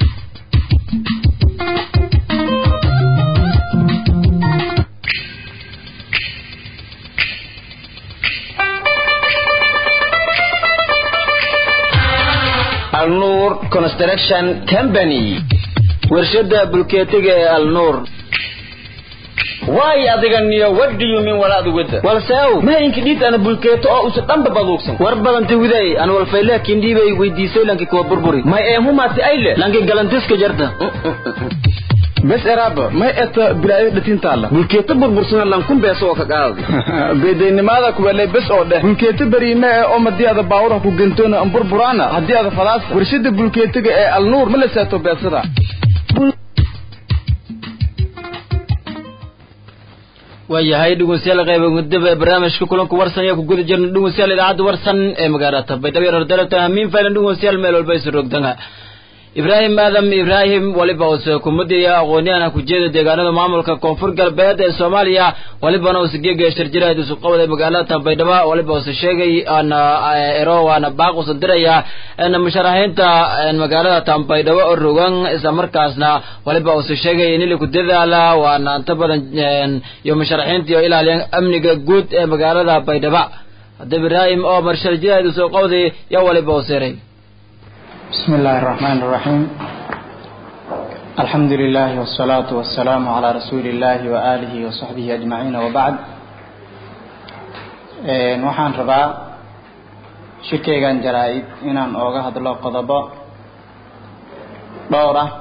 alnuur construction company warshada bulkeetiga ee alnuur waay adiga niyo what do you mean walaadu wada walseow maayinka dhiid ana bulkeeto oo usa dhanba baduugsan war badanta widay an walfayle kindhiibay weydiisay lanki kuwa burburi may eemumaati ayle lanki galantiska jarta bes eraaba may eta bilaayo dhatintaala bulkeeta burbursana lankun beeso oo ka qaadi beedaynimaada kuwelay bes oo dheh bulkeeta beriime ee oo madii ada baawuraha ku gentoona amburburaana haddii ada fadaasa warshada bulkeetiga ee alnuur ma la seeto beesada waayahay dhegeystayaal qayba gudaba ee barnaamijka kulanka warsan ayaa ku guda jirna dhegeystayaal idaacadda warsan ee magaalada baydhabo yar dalabta hamiin faylan dhegeystayaal meel walba isu rogdanga ibraahim aadam ibraahim waliba use kumadiya aqoon-yahana ku jeeda deegaanada maamulka koonfur galbeed ee soomaaliya walibana use geega shirjiraad isu qabday magaalada baydhabo waliba use sheegay ana ero waana baaq usan diraya na musharaxiinta magaalada tan baydhabo oo rogan isla markaasna waliba use sheegay in ili ku dadaala waana inta badan iyo musharaxiinta iyo ilaaliyan amniga guud ee magaalada baydhabo hadda ibraahim oo mar shirjiraad isu qabday yaa waliba useeray بسم الله الرحمن الرحيم الحمد لله والصلاة والسلام على رسول الله وآله وصحبه أجمعين وبعد waxaan rabaa shirkeygan jaraa-id inaan ooga hadlo qodobo dhowr ah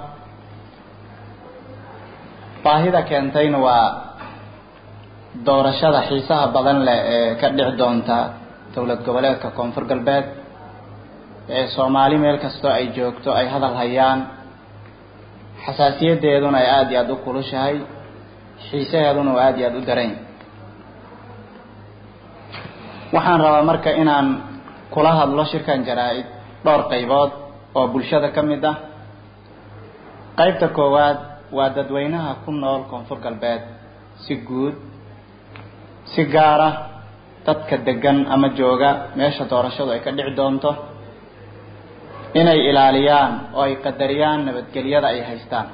baahida keentayna waa doorashada xiisaha badan leh ee ka dhici doonta dowlad goboleedka koonfur galbeed ee soomaali meel kastoo ay joogto ay hadal hayaan xasaasiyadeeduna ay aada iyo aada u kulushahay xiisaheeduna uu aada iyo aada u darayn waxaan rabaa marka inaan kula hadlo shirkan jaraa-id dhowr qaybood oo bulshada ka mid ah qaybta koowaad waa dadweynaha ku nool koonfur galbeed si guud si gaar ah dadka degan ama jooga meesha doorashadu ay ka dhici doonto inay ilaaliyaan oo ay qadariyaan nabadgelyada ay haystaan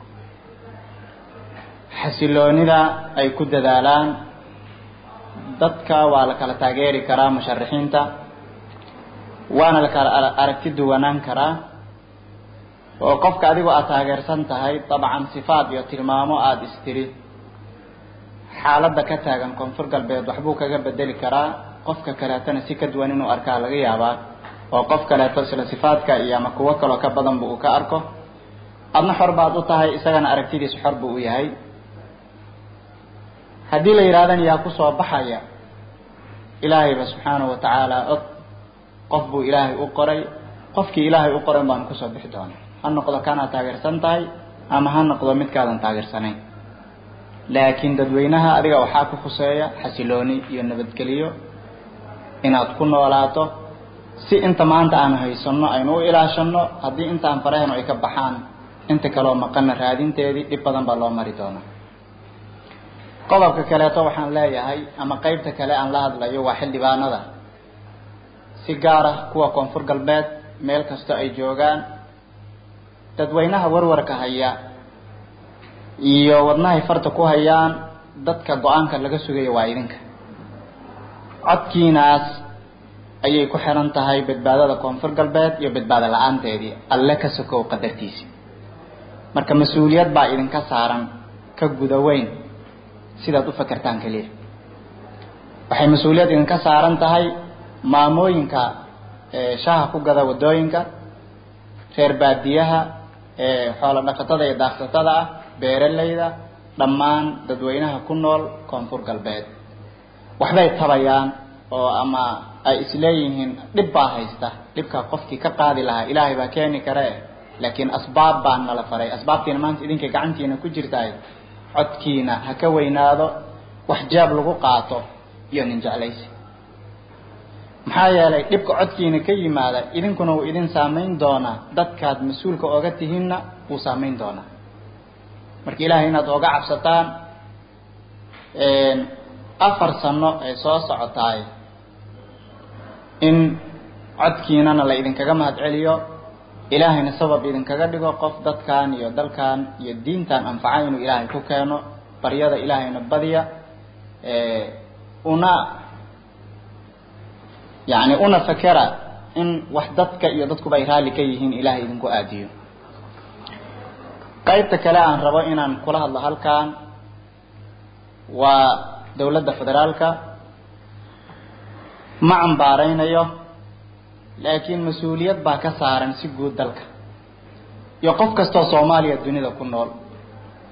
xasiloonida ay ku dadaalaan dadka waa la kala taageeri karaa musharaxiinta waana la kala aragti duwanaan karaa oo qofka adigoo aada taageersan tahay dabcan sifaad iyo tilmaamo aada istiri xaaladda ka taagan koonfur galbeed waxbuu kaga bedeli karaa qofka kaleetana si ka duwan inuu arkaa laga yaabaa oo qof kaleeto isla sifaadka iyo ama kuwo kaloo ka badanba uu ka arko adna xor baad u tahay isagana aragtidiisu xor buu u yahay haddii la yidhahdana yaa kusoo baxaya ilaahayba subxaanahu wa tacaala og qof buu ilaahay u qoray qofkii ilaahay u qoran baanu kusoo bixi doona ha noqdo kanaad taageersan tahay ama ha noqdo midkaadan taageersanayn laakiin dadweynaha adiga waxaa ku khuseeya xasilooni iyo nabadgeliyo inaad ku noolaato si inta maanta aan haysano aynu u ilaashano haddii intaan farahenu ay ka baxaan inta kaleo maqana raadinteedii dhib badan baa loo mari doonaa qodobka kaleeto waxaan leeyahay ama qeybta kale aan la hadlayo waa xildhibaanada si gaar ah kuwa koonfur galbeed meel kasto ay joogaan dadweynaha warwarka haya iyo wadnahay farta ku hayaan dadka go-aanka laga sugayo waa idinka codkiinaas ayay ku xiran tahay badbaadada koonfur galbeed iyo badbaado la-aanteedii alle ka sokow qadartiisi marka mas-uuliyad baa idinka saaran ka guda weyn sidaad u fakertaan keliya waxay mas-uuliyad idinka saaran tahay maamooyinka shaha ku gada wadooyinka reer baadiyaha xoolo dhaqatada iyo daaqsatada ah beeralayda dhammaan dadweynaha ku nool koonfur galbeed waxbay tabayaan oo ama ay isleeyihiin dhib baa haysta dhibkaa qofkii ka qaadi lahaa ilaahay baa keeni kare laakiin asbaab baa nala faray asbaabtiina maanta idinka gacantiina ku jirtaay codkiina ha ka weynaado wax jaab lagu qaato iyo nin jeclaysi maxaa yeelay dhibka codkiina ka yimaada idinkuna wuu idin saamayn doonaa dadkaad mas-uulka oga tihiinna wuu saamayn doonaa marka ilaahay inaad oga cabsataan afar sano ay soo socotaay in codkiinana la idinkaga mahad celiyo ilaahayna sabab idinkaga dhigo qof dadkan iyo dalkan iyo diintan anfaca inuu ilaahay ku keeno baryada ilaahayna badiya una yani una fakera in wax dadka iyo dadkuba ay raalli ka yihiin ilaahay idinku aadiyo qaybta kale aan rabo inaan kula hadlo halkan waa dawladda federaalka ma cambaaraynayo laakiin mas-uuliyad baa ka saaran si guud dalka iyo qof kastoo soomaaliya dunida ku nool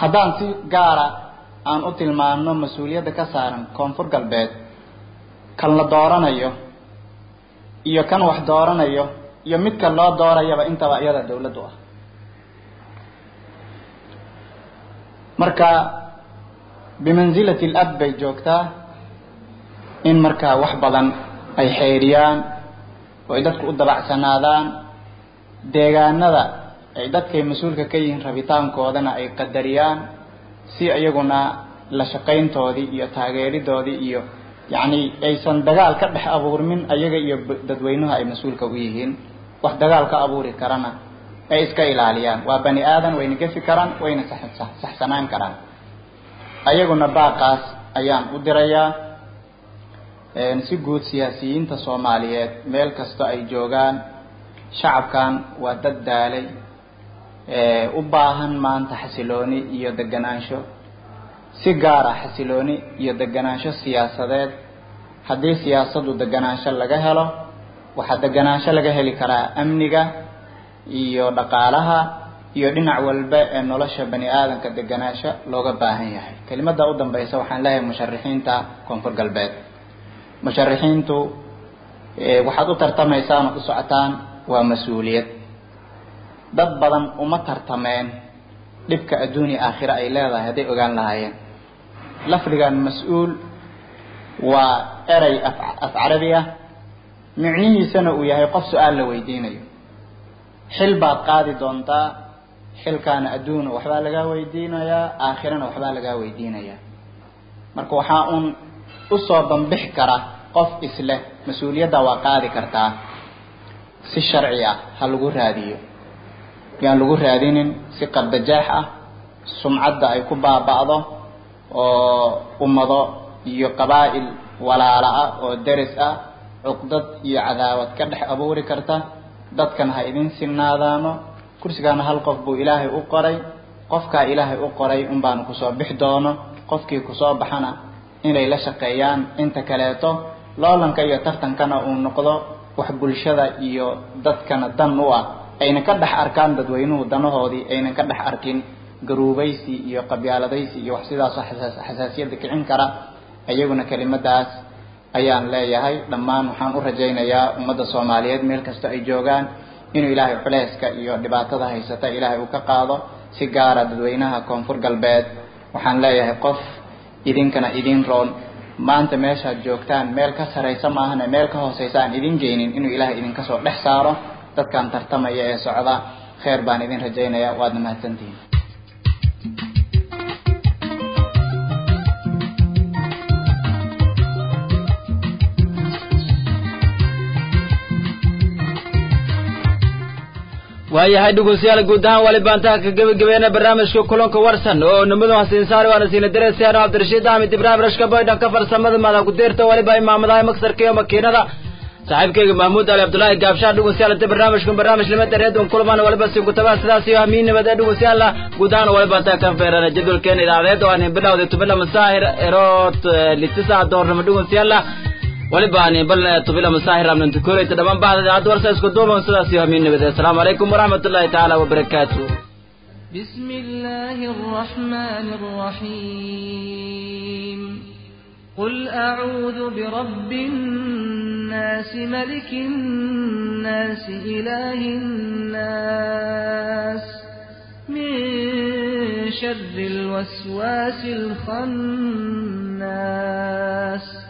haddaan si gaara aan u tilmaano mas-uuliyadda ka saaran koonfur galbeed kan la dooranayo iyo kan wax dooranayo iyo midka loo doorayaba intaba iyada dawladdu ah marka bimansilati alab bay joogtaa in markaa wax badan ay xeeriyaan oo ay dadku u dabacsanaadaan deegaanada ay dadkay mas-uulka ka yihiin rabitaankoodana ay qadariyaan si iyaguna la shaqayntoodii iyo taageeridoodii iyo yacni aysan dagaal ka dhex abuurmin ayaga iyo dadweynuhu ay mas-uulka u yihiin wax dagaal ka abuuri karana ay iska ilaaliyaan waa bani aadan wayna gefi karaan wayna saxsanaan karaan ayaguna baaqaas ayaan u dirayaa si guud siyaasiyiinta soomaaliyeed meel kasta ay joogaan shacabkan waa dad daalay u baahan maanta xasilooni iyo deganaansho si gaara xasilooni iyo deganaansho siyaasadeed haddii siyaasaddu deganaansho laga helo waxaa deganaansho laga heli karaa amniga iyo dhaqaalaha iyo dhinac walba ee nolosha bani aadamka deganaansho looga baahan yahay kelimada u dambaysa waxaan leeyahay musharixiinta koonfur galbeed musharixiintu waxaad u tartamaysaan oo u socotaan waa mas-uuliyad dad badan uma tartameen dhibka adduunya aakhira ay leedahay hadday ogaan lahaayeen lafdigan mas-uul waa erey af carabi ah micnihiisana uu yahay qof su-aal la weydiinayo xil baad qaadi doontaa xilkaana adduuna waxbaa lagaa weydiinayaa aakhirana waxbaa lagaa weydiinayaa marka waxaa uun usoo bambix kara qof isleh mas-uuliyadda waa qaadi kartaa si sharci ah ha lagu raadiyo yaan lagu raadinin si qardajaax ah sumcadda ay ku baaba'do oo ummado iyo qabaa'il walaala ah oo deris ah cuqdad iyo cadaawad ka dhex abuuri karta dadkan ha idin sinnaadaano kursigaana hal qof buu ilaahay u qoray qofkaa ilaahay u qoray un baanu kusoo bix doono qofkii kusoo baxana inay la shaqeeyaan inta kaleeto loolanka iyo tartankana uu noqdo wax bulshada iyo dadkana dan u ah ayna ka dhex arkaan dadweynuhu danahoodii aynan ka dhex arkin garuubaysi iyo qabyaaladaysi iyo wax sidaasoo xasaasiyadda kicin kara iyaguna kelimadaas ayaan leeyahay dhammaan waxaan u rajaynayaa ummadda soomaaliyeed meel kasta ay joogaan inuu ilaahay culeyska iyo dhibaatada haysata ilaahay uu ka qaado si gaara dadweynaha koonfur galbeed waxaan leeyahay qof idinkana idin roon maanta meeshaad joogtaan meel ka saraysa maahane meel ka hooseysa aan idin geynin inuu ilaahay idinka soo dhex saaro dadkan tartamaya ee socda kheer baan idin rajaynayaa waadna mahadsantihiin waayahay dhegeystayaal guud ahaan wali baantaha ka gebagabeena barnaamijka kulanka warsan oo nimadu hasiin saari waana siina dareysayaan cabdirashiid axmed ibraahim rashka baydhan ka farsamada madan ku deerta waliba imaamadaha maksarka iyo makiinada saaxiibkayga mahmuud ali cabdullaahi gaabshaha dhegeystayaal inta barnaamijkan barnaamij limada reedon kulmaan waliba sinkutabaha sidaas iyo hamiin nabadee dhegeystayaal guud ahaan wali baantaha ka feerana jadwalkeena idaacadeed oo aan bilowday tubila masaahir eroot litisa doornimo dhegeystayaal ولباني بل طبيلا مساهر من تكوري تدمان بعد عاد ورسا اسكو دوما سلاسي ومين نبدا السلام عليكم ورحمة الله تعالى وبركاته بسم الله الرحمن الرحيم قل أعوذ برب الناس ملك الناس إله الناس من شر الوسواس الخناس